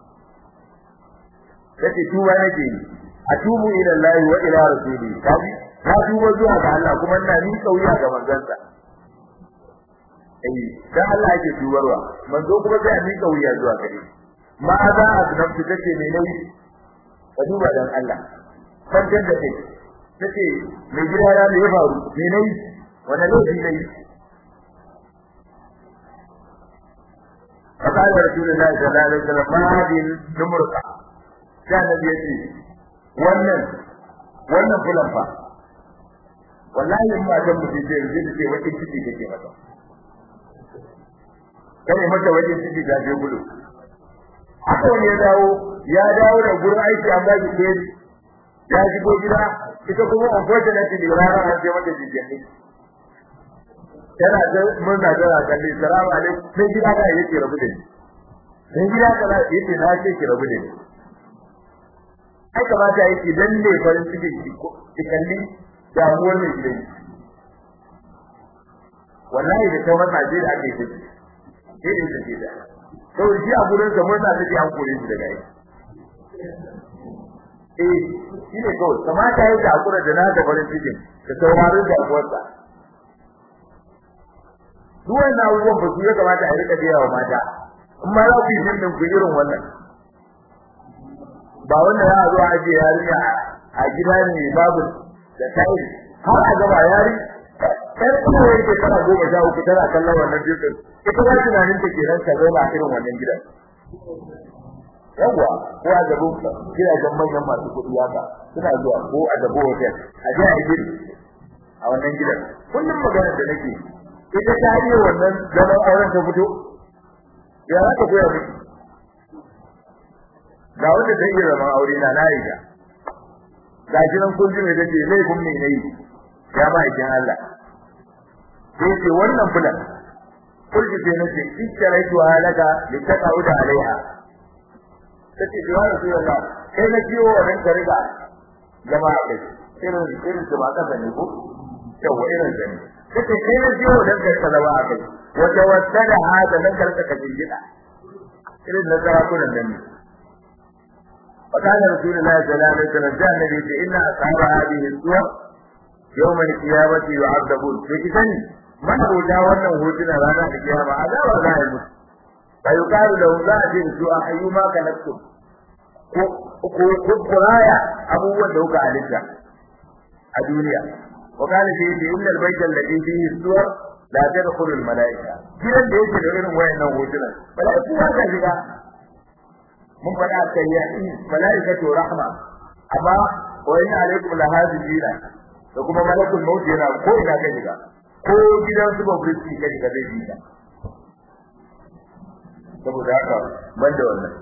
kace tuba nake atubu ila Allah wa ila rasuli kaji na tuba zuwa ga Allah kuma ina ni kauya ga manzansa eh dan Allah yake tubarwa manzo kuma sai ni kauya zuwa gare ma za a tunanci take ne nayi ka duba dan Allah kwantar da kai tace mai gida ya ne ya faru me nayi wani laifi nayi فقال رسول الله صلى الله عليه وسلم ما هذه النمرقة كان يجي wannan wannan fulan fa wallahi in ma dan mutum sai zai ce wata ciki kake mata kai mata wajen ciki da je gudu haka wani ya dawo ya dawo da gurin aiki an ba shi keri ya shigo gida ita kuma unfortunately rana an je mata jikin tana da murna tana kalli salamu alaikum sai gida ka yake rabu da ni sai gida ka yake na ce ki rabu da ni ai kamata yake dan ne farin ciki ki kalli damuwar mai gidan wallahi da ta wannan je da ake yi sai da take da to shi a gurin sa murna take an kore shi daga yi eh shi ne kawai kamata yake a kura da na da farin cikin ka saurari da uwarsa duk wannan abubuwan ba su ya kamata a rika biya wa mata in ma za ku yi nan ku irin wannan ba wanda ya zo a je yarinya a gida ne babu da tayi har a gaba yari ɗan kuma yake kana goma sha uku tana kallon wannan jirgin ita ba tunanin ta kenan ta zauna a irin wannan gidan yawwa ko a gabo gidajen manyan masu kuɗi haka suna zuwa ko a gabo hotel a je a gidi a wannan gidan kullum maganar da nake ita ta yi wannan zaman auren ta fito ya za ta koya miki ga wanda ta iya zaman aure na na riga ga shi nan kun ji me take laifin me nayi ya ba ikin Allah sai ce wannan fulan kulli sai nace istaraitu halaka litaqauda alaiha kace ya rasulullah kai na jiyo wannan ka riga jama'a kai irin irin da ba ka sani ko yawa irin sani kace kai na jiyo wannan ka salawa kai wata wasada hada nan karka ka jingida irin da sarakunan nan ne فقال رسول الله صلى الله عليه وسلم جاء النبي إن أصحاب هذه السور يوم القيامة يعذبون فكتن من أوجا wannan hotuna ranar kiyama azaba za a musu bai yukaru da za a ce su a ayyuma kanaktum ko ko kuraya abubuwan da kuka halitta a duniya wa kana shi da innal bayta alladhi fihi suwar la tadkhulu al malaika gidan da yake da irin wayannan hotuna malaiku ba ka shiga mun faɗa kai ya malaikatu rahma amma wa inna alaikum lahadina da kuma malakul maut yana ko ina kai shiga ko gidan su ba burki kai ga zai shiga saboda haka ban da wannan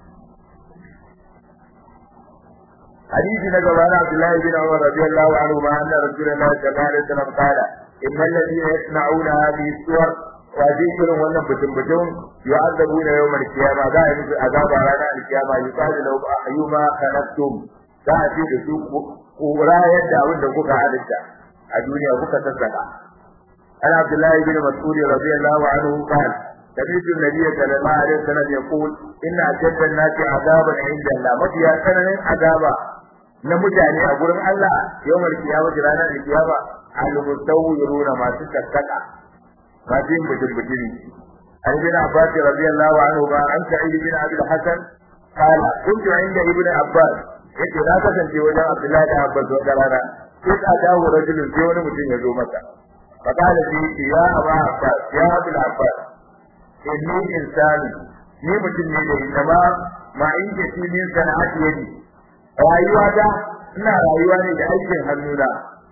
hadisi na gaba na Abdullahi bin Umar radiyallahu anhu ma anna Rasulullah sallallahu alaihi wasallam qala innal ladina yasna'una hadhihi suwar wa irin wannan butun butun yu'adzabuna yawm al-qiyama za a yi musu azaba ranar al-qiyama yuqalu lahu ayyuma kanattum za a ce da su ku rayar da abin da kuka halitta a duniya kuka sassaka an Abdullahi bin Mas'ud radiyallahu anhu qala سمعت النبي صلى الله عليه وسلم يقول إن أشد الناس عذابا عند الله متى سنن عذابا نمتاني أقول الله يوم القيامة رانا القيامة المستويرون ما تتكتك ما تين بجل بجري عن ابن عباس رضي الله عنهما عن سعيد بن عبد الحسن قال كنت عند ابن عباس yake na kasance wajen Abdullahi da Abbas wata rana sai ka dawo rajulun sai wani mutum ya zo masa fa kana sai ya Aba Abbas ya Abdul Abbas inni insani ni mutum ne da inda ma ma in ke shi min sana'ati yadi rayuwa da ina rayuwa ne da aikin hannuna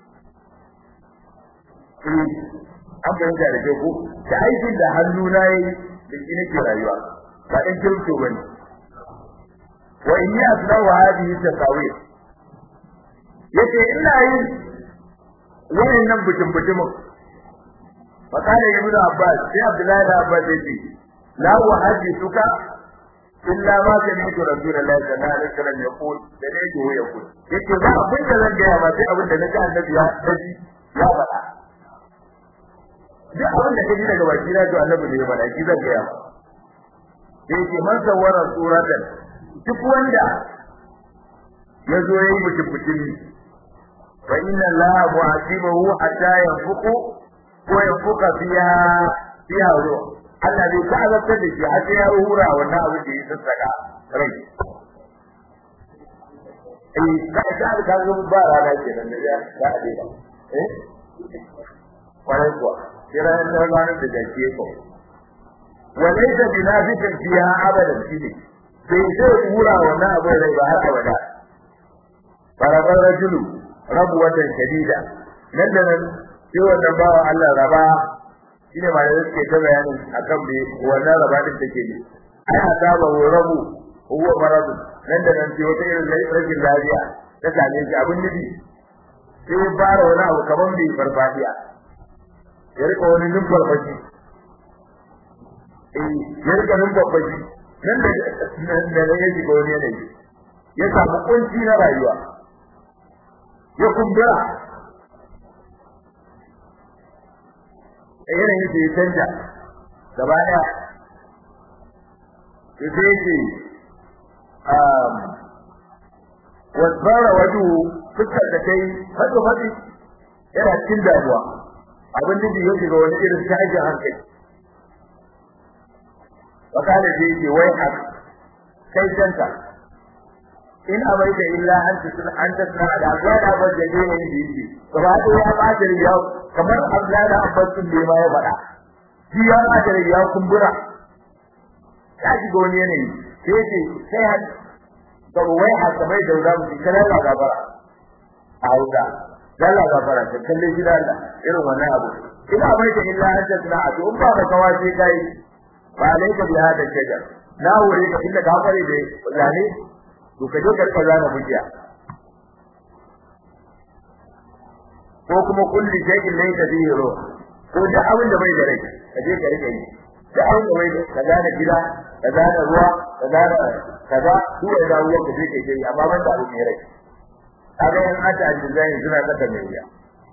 eh an bayyana da ko da aikin da hannuna yayi da shi nake rayuwa ba dan kirkto bane wa inni aslahu hadhihi tasawir yace ina yin wayannan bujin bujimin فقال ابن عباس يا عبد الله بن عباس يجي لا أحدثك إلا ما سمعت رسول الله صلى الله عليه وسلم يقول سمعته يقول yake ba abin da zan gaya ma sai abin da na ji annabi ya daji ya faɗa duk abin da ka ji daga baki na to annabi ne ya faɗa shi zan gaya ma sai yake man sawara suratan duk wanda ya zo yayi mutum mutumi fa inna allaha mu'aqibahu hatta yanfuqu ko ya fuka fiya fiya ruwa Allah zai ta azabtar da shi har sai ya hura wannan abin da ya sassaka rai eh da ka ga ga ba rana kenan da ya da ade ba eh kwarai kuwa kira da ranar da jake ko walaysa binafikin fiya abadan shine sai sai hura wannan abin rai ba har abada farabar rajulu rabuwatan shadida nan da nan sai wannan bawa Allah raba shine ma da suke ta bayanin akan me wannan raba din take ne ai asaba wa rabu huwa marad nan da nan sai wata irin rashin lafiya ta same shi abin nufi sai ya fara wani abu kaman bai farfadiya ya rika wani numfarfashi eh ya rika numfarfashi nan da nan da ya shiga wani yanayi ya samu kunci na rayuwa ya kumbura yanayin da ya canja gaba daya to sai yake um wasbara wadu fuskar da kai fadi fadi yana cikin damuwa abin da ya shiga wani irin tashin hankali wakala da yake wai hak kai canta in abaita illa an tasna an tasna da gwada ba da ne ne yake gaba ɗaya ya ba da riya kamar Abdullahi da Abbas din da ma ya faɗa shi ya ba da riya kumbura ya ji goni ne sai ce sai har da wai har kamar da za mu kana la gabara a hausa dalla gabara ta kalle shi da Allah irin wannan abu ina bai da illa an tasna a to in ba ka kawace kai ba alaika bi hada shajar na wuri ka inda ka kware da zane to kaje ka zana mujiya ko kuma kulli shay'in laysa fihi ruh ko da abin da bai da rai kaje ka rike yi da abin da bai da kaza da gida kaza da ruwa kaza da kaza su ya da ruwa kaje ka yi amma ban da abin mai rai kaga yan ata aljizani suna saka mai wuya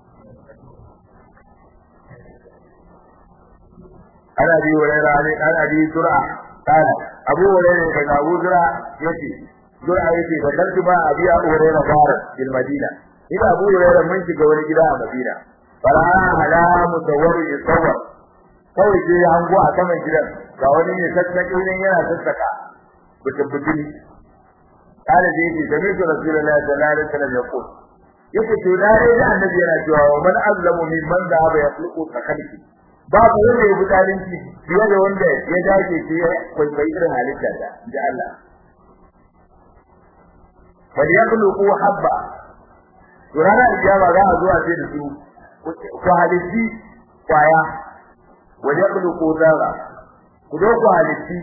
ana bi hurairah ne ana bi sur'a kana abu hurairah daga abu zura yace zura yace da kaltu ba abi abu hurairah bar bil madina ina abu hurairah mun shiga wani gida a madina fara ala musawwar yusawwar kawai sai ya hango a saman gidan ga wani ne sassake ne yana sassaka butun butun kana da yake da mai rasulullahi sallallahu alaihi wasallam ya ko yake to da rai da annabi yana cewa wa man azlamu mimman da ba yakhluqu takalki babu wanda ya budalinci fiye da wanda ya dace ce kwaikwayi irin halitta da da Allah bal yakhluqu habba to ranar ijaba za a zo a ce da su ku halitti kwaya wa yakhluqu zarra ku do ku halitti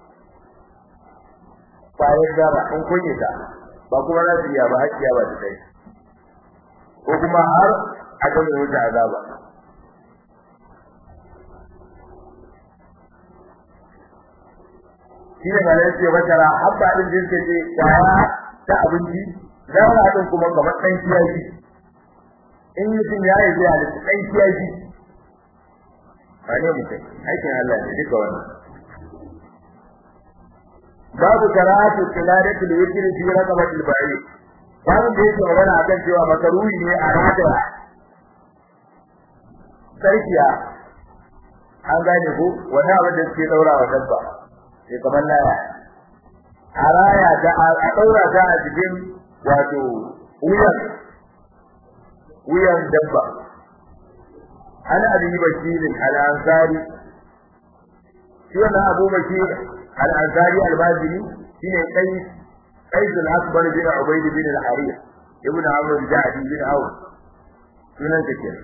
kwayar zarra in kunye ta ba kuma za su iya ba hakiya ba ta kai ko kuma har a kan wuta azaba shi ne malai ce wata habba din din ce kwaya ta abinci zarra din kuma kamar dan kiyashi in mutum ya yi zuwa da dan kiyashi ba ne mutum aikin Allah ne duka wannan babu karatu tiladatu da yake fi raqabatil ba'i babu da yake magana akan cewa makaruhi ne a rada sarkiya an gane ko wani abin da suke daura wa dabba sai kamar laya a raya ta a daura ta a cikin wato wuyan wuyan dabba ana abi bakirin al-ansari shi wannan abu bakir al-ansari al-bazini shine kai قيس الأكبر بن عبيد بن الحريث ابن عمرو الجعدي بن عوف sunan ta ke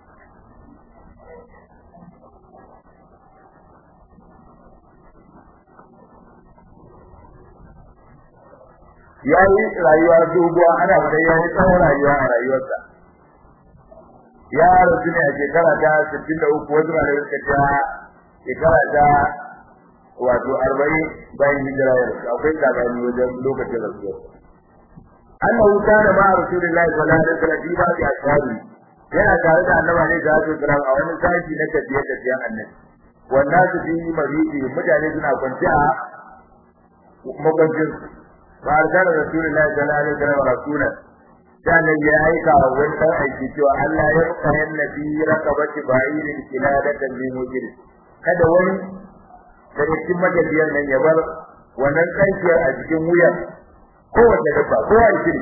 ya yi rayuwa doguwa ana fata ya yi tsawon rayuwa a rayuwarsa ya rasu ne a shekara ta sittin da uku wasu malamai suka ce shekara ta wato arba'in bayan hijira ya rasu akwai tsakani wajen lokacin rasuwar annahu kana ma rasulillahi sallallahu alaihi wasallam fi ba'di ashabi yana tare da annabi ne da su kira a wani sashi na tafiye tafiyen annabi wannan su fi maridi mutane suna kwanci a makwancin ba arsala rasulullahi sallallahu alaihi wasallam rasulan dan ya aika wa wani dan aiki cewa Allah ya ruka yannabi rakabati ba'irin kiladatan min mujrim kada wani daga cikin majalisiyar nan ya bar wannan kankiyar a cikin wuyan kowace dabba ko a cikin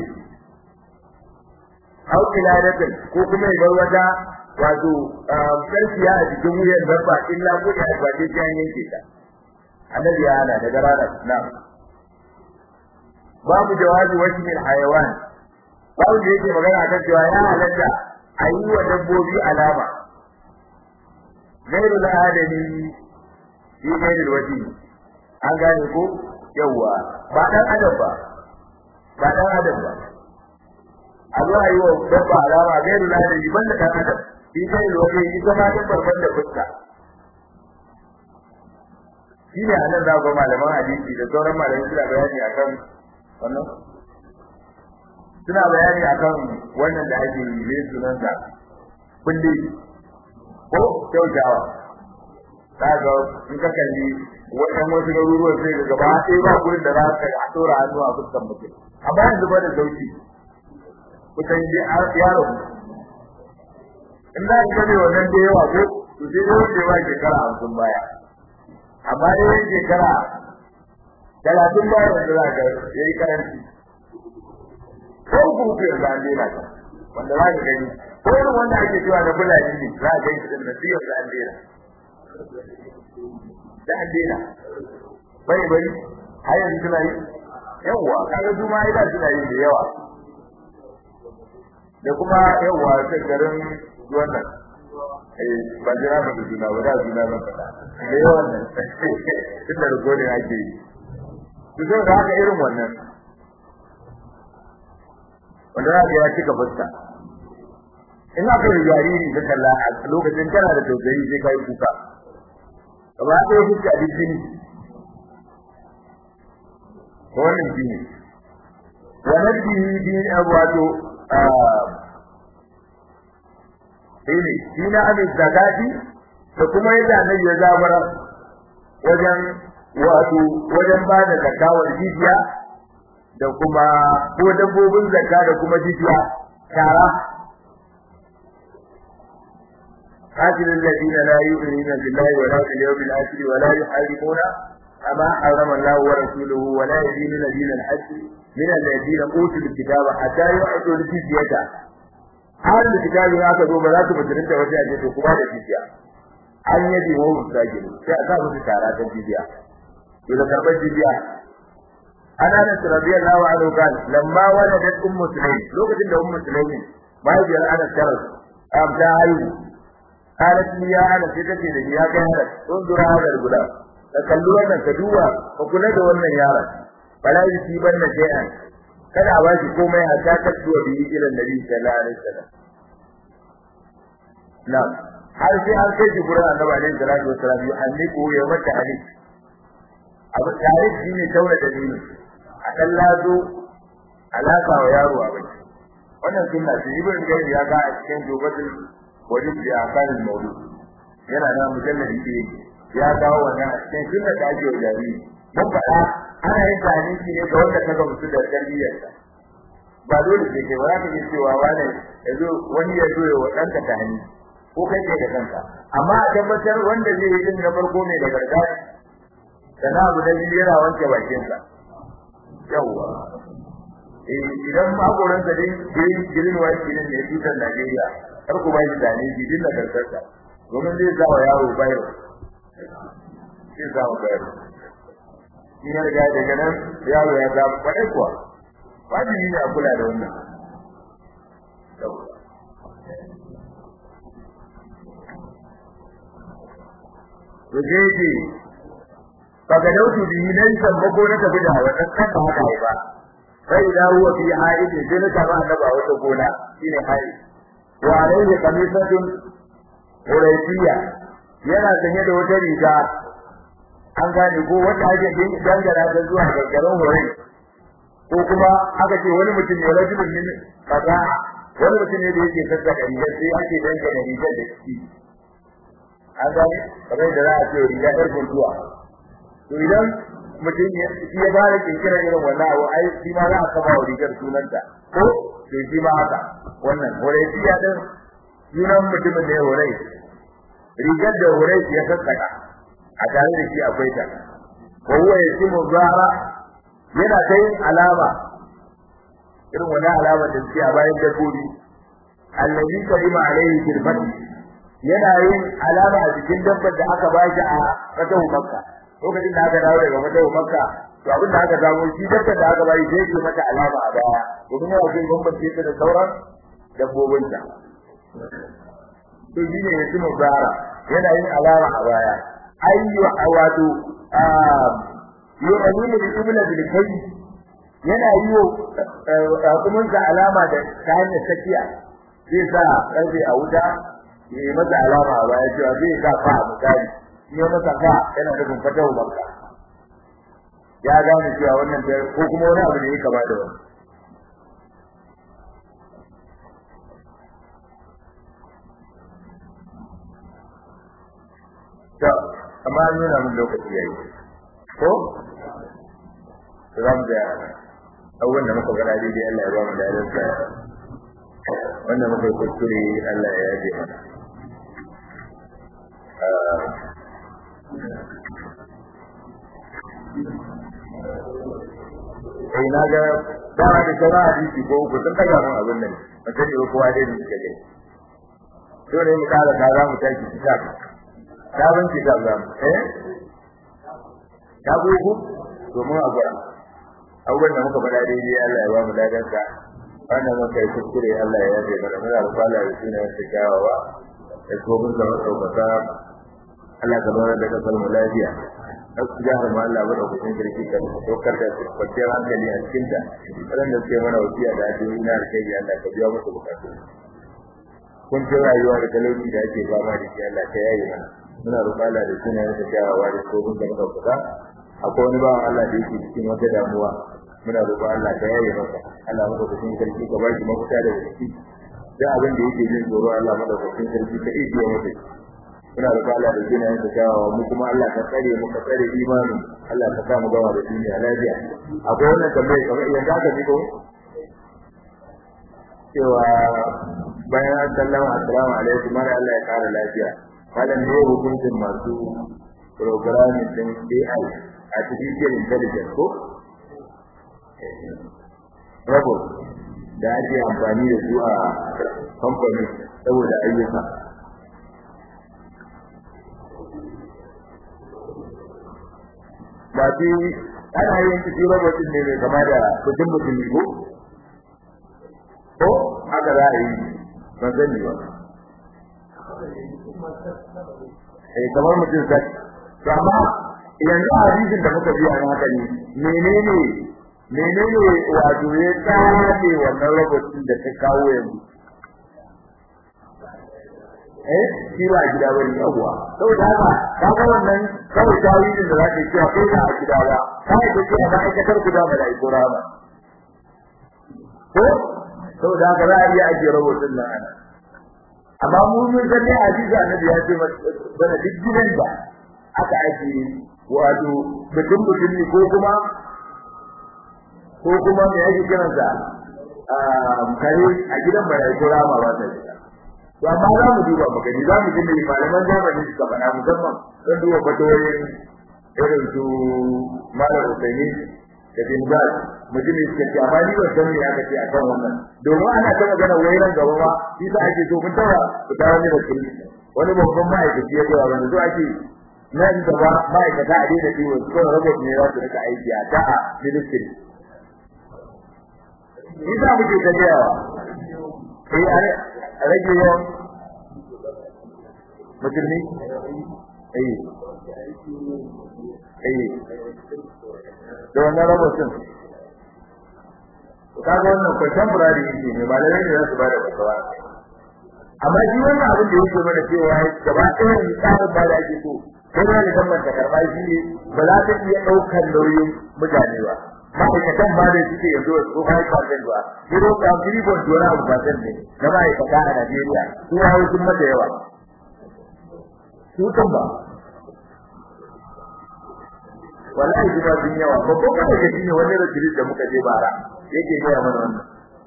au kiladatin ko kuma ya bar wata wato karfiya a cikin wuyan dabba illa ko da ba ta jan yanke ta annabi ya hana daga ranar na babu jawabi wajhin hayawan babu da yake magana akan cewa ya halatta a yi wa dabbobi alama gairu da adami shi gairu wajhi an gane ko yawa ba dan adam ba ba dan adam ba a zo a yi wa dabba alama gairu da adami banda dan adam shi gairu wajhi ita ma dan barban da fuska shi ne a nan za ku malaman hadisi da sauran malamai suna bayani akan wannan suna bayani akan wannan da ake yi ne sunan sa kulli ko kyautawa kaga in ka kalli wannan wasu garuruwan sai ga gaba ɗaya ba gurin da za ka a tura hannu a fuskan mutum amma yanzu ba da sauki kusan ji yaro in za ka gane wannan da yawa ko to sai dai wanda ba shekara hamsin baya amma dai shekara talatin baya wanda za ka yayi karanci ko kuma yanzu an daina ka wanda za ka gani ko irin wanda ake cewa na fulani ne za a gani shi da nasiyar da an daina da an daina bai bai har yanzu suna yi yawwa kaga su ma ida suna yi da yawa da kuma yawwa ta garin wannan eh ba jira ba da juna ba da juna ba da yawan nan tun da rikodin ake yi su zo da haka irin wannan wanda za ka ya cika fuska in aka yi jariri ka kalla a lokacin kana da tausayi sai kai kuka gaba ɗaya fuska a jini wannan shi ne wa nabbihi bi wato ne shi na abin zakati da kuma yadda annabi ya zabara wajen wato wajen ba da zakawar jijiya da kuma ko dabbobin zakka da kuma jijiya tara قاتل الذين لا يؤمنون بالله ولا باليوم الآخر ولا يحاربون أما حرم الله ورسوله ولا يدينون دين الحج من الذين أوتوا الكتاب حتى يعطوا الجزية هذا الكتاب هذا هو بلا تبترين توجه أجل كما الجزية أن يدي وهم الساجل سأصاب الشعرات الجزية إذا كرب الجزية أنا أنس رضي الله عنه قال لما ولدت أم سليم لو كنت أم سليم ما يجي أنا الشرف أم تعالوا قالت لي يا أنا سيدتي لي يا كهرت انظر هذا الغلام تكلوا أن تدوى فكنا دوانا يا رب فلا يصيبن شيئا kada a bashi komai a ta kasuwa bi ila nabi sallallahu alaihi wasallam na'am har sai an kai shi gurin annabi alaihi salatu wasallam ya anniku ya mata ali abu tare shi ne taura da dini a kan lazo alaka wa yaro a bai wannan sunna ce ibn gairi ya ga a cikin jobatul wajib da akalin mawlud yana da mujalladi ke ya kawo wannan a cikin sunna da ake jariri mun faɗa ana yin tahniki ne ga wanda kaga musu da tarbiyyarsa ba dole sai kai ba za ka ji cewa wani yazo wani ya zo ya wadanta tahni ko kai kai da kanka amma a tabbatar wanda zai yi din na farko ne da gargaɗi sana abu da biyu yana wanke bakinsa yawwa idan makoransa dai girin girin wa girin ne tutar Najeriya har ku bai da ne gidin da karkarsa domin zai sa wa yaro bayro sai sa wa bayro shi ne ga daga nan yaro ya ga kwarai kuwa wajibi ne a kula da wannan Yaje kaga dauki bi nan san mako na tafi da wannan kan ba haka ba sai da huwa fi haidi sai na tafi annaba wata gona shine haidi wa alayhi qamisatun uraytiya yana sanye da wata riga an gane ko wata ake din dangara da zuwa ga garin horai ko kuma aka ce wani mutum ne rajulun min kaza wani mutum ne da yake sassaka riga sai ake dangana riga da shi an gane kamar da za a ce riga ɗar guntuwa to idan mutum ya shi ya fara kinkira irin wannan abu ai shi ma za a kama wa rigar sunanta ko to shi ma haka wannan horai ya din sunan mutumin ne horai rigar da horai ya sassaka a tare da shi akwai ta ko huwa yasimu zara yana ta yin alama irin wani alama da suke a bayan dabbobi allazi kalima alaihi kirfati yana yin alama a jikin dabbar da aka bashi a fatahu makka lokacin da aka dawo daga fatahu makka to abin da aka samu shi dabbar da aka bashi sai ke mata alama a baya domin yana jin bambance ta da sauran dabbobinta to shi ne yasimu zara yana yin alama a baya ayyu wato yu'minu bi ibla bil kai yana yiwo hukumin sa alama da ta hanyar sakiya zai sa karfe a wuta ya masa alama a baya cewa zai sa fa a misali in ya masa fa yana da kumfata ubanka ya gane cewa wannan ko kuma wani abu da ya kama da wani to amma an nuna min lokaci yayi ko za mu ga abubuwan da muka gana daidai Allah ya ba mu dalar sa wanda muka yi kuskure Allah ya yaje mana Eh na ga dama da sauran hadisi ko uku sun daga mun abin nan ba sani ba kowa dai da suka gani dole mu kara da za mu tashi kitab sabon kitab za mu eh ta gugu domin a gwara abubuwan da muka faɗa daidai Allah ya ba mu dadansa wannan muka yi kuskure Allah ya yafe mana muna da kwala da suna yasa kyawawa da tsobin zama ɗaukaka Allah ka zama da kasar mu lafiya na su jihar ma Allah ba da kusin kirki ka ɗaukar da kwanciyar hankali a cikin ta waɗanda suke mana wasiya da addu'o'i na alkhairi Allah ka biya musu bukatu kuncin rayuwa da talauci da ake fama da shi Allah ka yaye mana muna roƙon Allah da suna yasa kyawawa da tsobin zama ɗaukaka akwai wani bawan Allah da yake cikin wata damuwa muna roƙon Allah ta yaye masa Allah maka kusin sarki ka baki mafita da ciki da abin da yake jin tsoro Allah maka kusin sarki ka iya biya masa muna roƙon Allah da jina yanka kyawawa mu kuma Allah ka tsare mu ka tsare imanin Allah ka sa mu gawa da duniya lafiya akwai wannan tambaye kamar idan ka ji ko cewa bayan an sallama assalamu alaikum mara Allah ya kara lafiya malam ne hukuncin masu programming din AI artificial intelligence ko robot da ake amfani da su a kamfani saboda ayyuka ba fi ana yin cikin robot ne mai kama da mutum mutum ko ko haka za a yi ban sani ba eh kamar mutum sai amma yanzu a hadisin da muka biya na haka ne menene menene wato ya tsare wannan robotin da ta kawo yanzu eh shi ba gida bane yawa saboda haka kaga wannan kawai tawilin da zaka cewa ko da a gida ba kai da cewa ba ka tar guda ba da ikora ba ko saboda haka za a iya ajiye robotin nan ana amma mu mun san ne hadisi annabi ya ce bana duk gidan da aka aje wato mutum mutum ne ko kuma ko kuma me yake kiransa a kare a gidan barai ko rama ba ta shiga to amma za mu duba mu gani za mu ji me malaman zamani suka faɗa musamman don duba fatoyin irin su malam Usaini da bin Baz mutum ne suka ce amma ni ban san me aka ce akan wannan domin ana ta magana wairan gaba ma shi sa ake so mun tara ku dawo ne da kulli wani babban ma'aikaci ya ga wani so ake nan gaba ma'aikata a daina ciwo ko robot ne za su rika aiki a ta a ministry ni za mu ke tafiyawa eh a rage yawan musulmi eh eh da wannan robotin kaga wannan contemporary yake ne malamai ne za su bada fatawa amma shi wannan abin da yake mana cewa gaba ɗaya ne tsarin ba da ake so sai da kan manta karɓa shi ne ba za ta iya ɗaukar nauyin mutane ba ma'aikatan ba da suke yanzu su kai percent ba zero point three point two abu percent ne na ma'aikata a Najeriya su hawo sun mata yawa su kan ba wallahi kuma sun yawa ba ko kada ka shine wani rajulin da muka je bara yake gaya mana wannan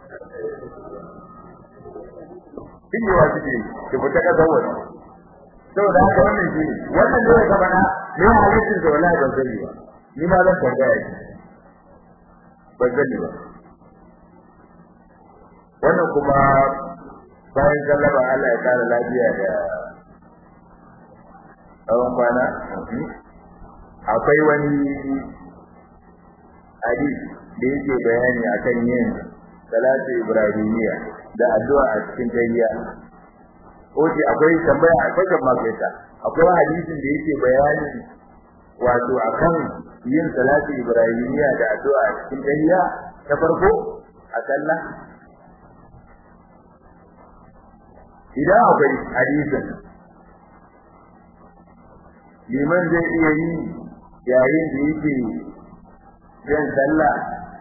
kin yawa suke ki fita ka zawo saboda haka wannan shi wannan ne ka bana ne halittin da wallahi ban sani ba ni ma zan tambaya shi ban sani ba wannan kuma bayan sallama Allah ya kara lafiya da tsawon kwana akwai wani hadis da yake bayani akan yin salatu ibrahimiyya da addu'a a cikin tayyiya oke akwai tambaya akwai kan makaita akwai hadisin da yake bayani wato akan yin salatu ibrahimiyya da addu'a a cikin tayyiya ta farko a sallah idan akwai hadisin liman zai iya yi yayin da yake yin sallah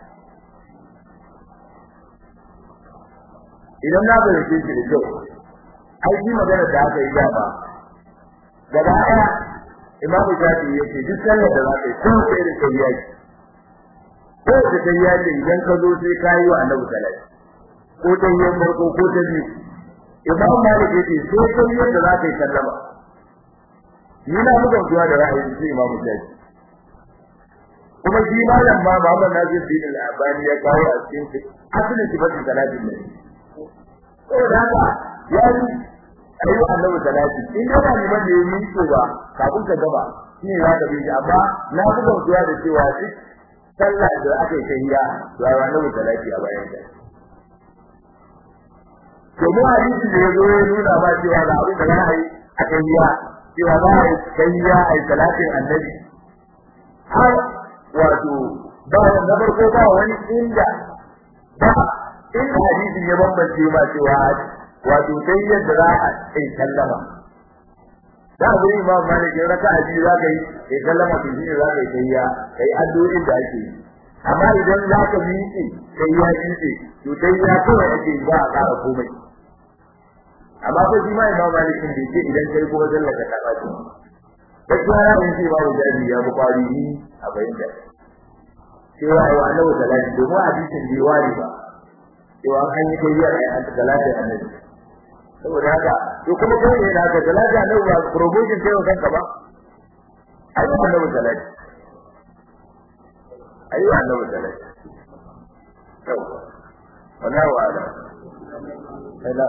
idan na fahimce shi da kyau ai shi magana da aka yi dama gaba ɗaya imamu shafi ya ce duk sallar da za ka yi ko sai da kai yaki ko da kai yaki idan ka zo sai ka yi wa annabi salati ko ta yi farko ko ta biyu imamu malik ya ce sai kai yadda za ka yi sallama ni na muka zuwa da ra'ayin sai imamu shafi kuma shi malam ma Muhammad Nasir bin al-Albani ya kawo a cikin asalin sifatin salatin ne saboda haka ya yi ayi annabi salati in yana neman da yi miko ba kafin ka gaba shi ne zaka bi amma na buga zuwa da cewa duk sallah da aka yi tahiyya da annabi salati a bayan ta to mu hadisi da yazo ya nuna ba cewa ga abin da za a yi a tahiyya cewa za a yi tahiyya a yi salatin annabi har wato ba na farko ba wani inda ba in hadisi ya bambance ma cewa wato sai yadda za a yi sallama da abu ne imam malik ya raka aji za ka yi sai sallama to shine za ka yi sai ya kai addu'o'in da ake yi amma idan za ka miƙe sai ya miƙe to sai ya kawai ake yi ba a ƙara komai amma ko shi ma imam malik din bai ce idan kai kuma sallaka ta ɓaci gaskiya na in ce babu jari ya buƙari ni a bayyana cewa ai wa annabi salati domin hadisin bai ware ba cewa an yi tayyar ai an salati annabi saboda haka to kuma kai ne haka salati annabi ba promotion kai wa kanka ba ai wa annabi salati ai wa annabi salati to wallahi wa ala ila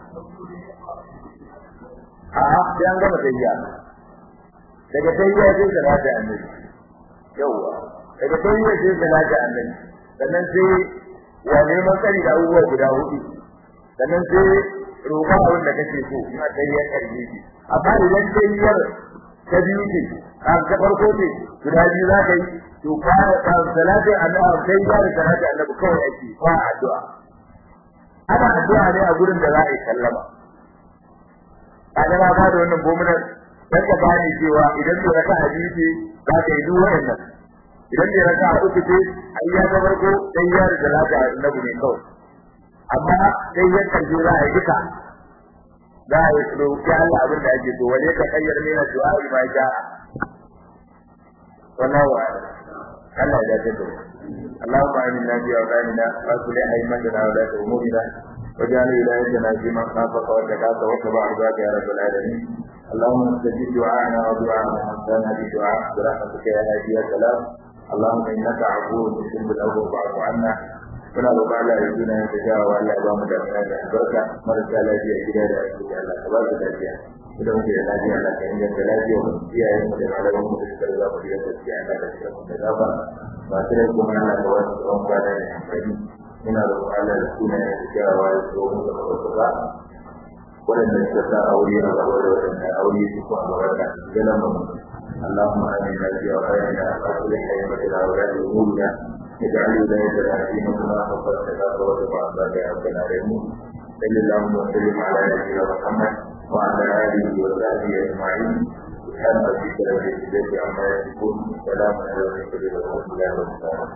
a sai an gama tayya daga tayya sai salati annabi yawa daga tayya sai salati annabi sannan sai wa neman tsari da abubuwa guda hudu sannan sai roƙa abin da kake so ina tayyar karbi shi amma idan tayyar ta biyu ce a ta farko ce guda biyu za ka yi to fara ta salati annabi sai ya da salati annabi kawai ake ba addu'a ana addu'a ne a gurin da za a yi sallama kaga na ba da wannan gomunan dan ka bani cewa idan da raka hadisi za ka yi duk wannan idan da raka uku ce ai ya ga farko sai ya da salati annabi ne kawai amma sai ya kalli za a yi duka za a yi roƙi Allah abin da ake so wale ka kayyar mina du'a ma ja'a wannan wa Allah ya dace da اللهم آمنا في أوطاننا وأصلح أئمتنا ولاة أمورنا واجعل ولايتنا في من خافك واتقاك واتبع رضاك يا رب العالمين اللهم استجب دعاءنا ودعاء من أنسانا بدعاء برحمتك يا هادي يا سلام اللهم إنك عفو تحب الأول فاعف عنا muna roƙon Allah ya tuna ya tafiya wa Allah ya ba mu damina da albarka marasa lafiya gida da asibiti Allah ka ba su lafiya idan muke da lafiya Allah ka inganta lafiya mu iyayen mu da malaman mu da suka riga mu da gaskiya Allah ka tsira mu da gaba masu rai kuma Allah ka wasu tsawon kwana da amfani muna roƙon Allah ya tuna ya tafiya wa ya zo mu da gaba waɗanda suka sa aure a gaba da waɗanda aure su ko a gaba da galan mu اللهم آمنا في أوطاننا وأصلح أئمتنا ولاة أمورنا اجعل ولايتنا في مكانها وفرجها وارفع عذابك يا رب العالمين صل اللهم وسلم على نبينا محمد وعلى اله وصحبه اجمعين سبحان ربك رب العزه عما يصفون سلام على المرسلين والحمد لله رب العالمين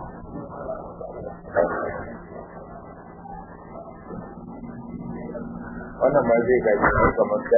wannan ma zai gaji kamar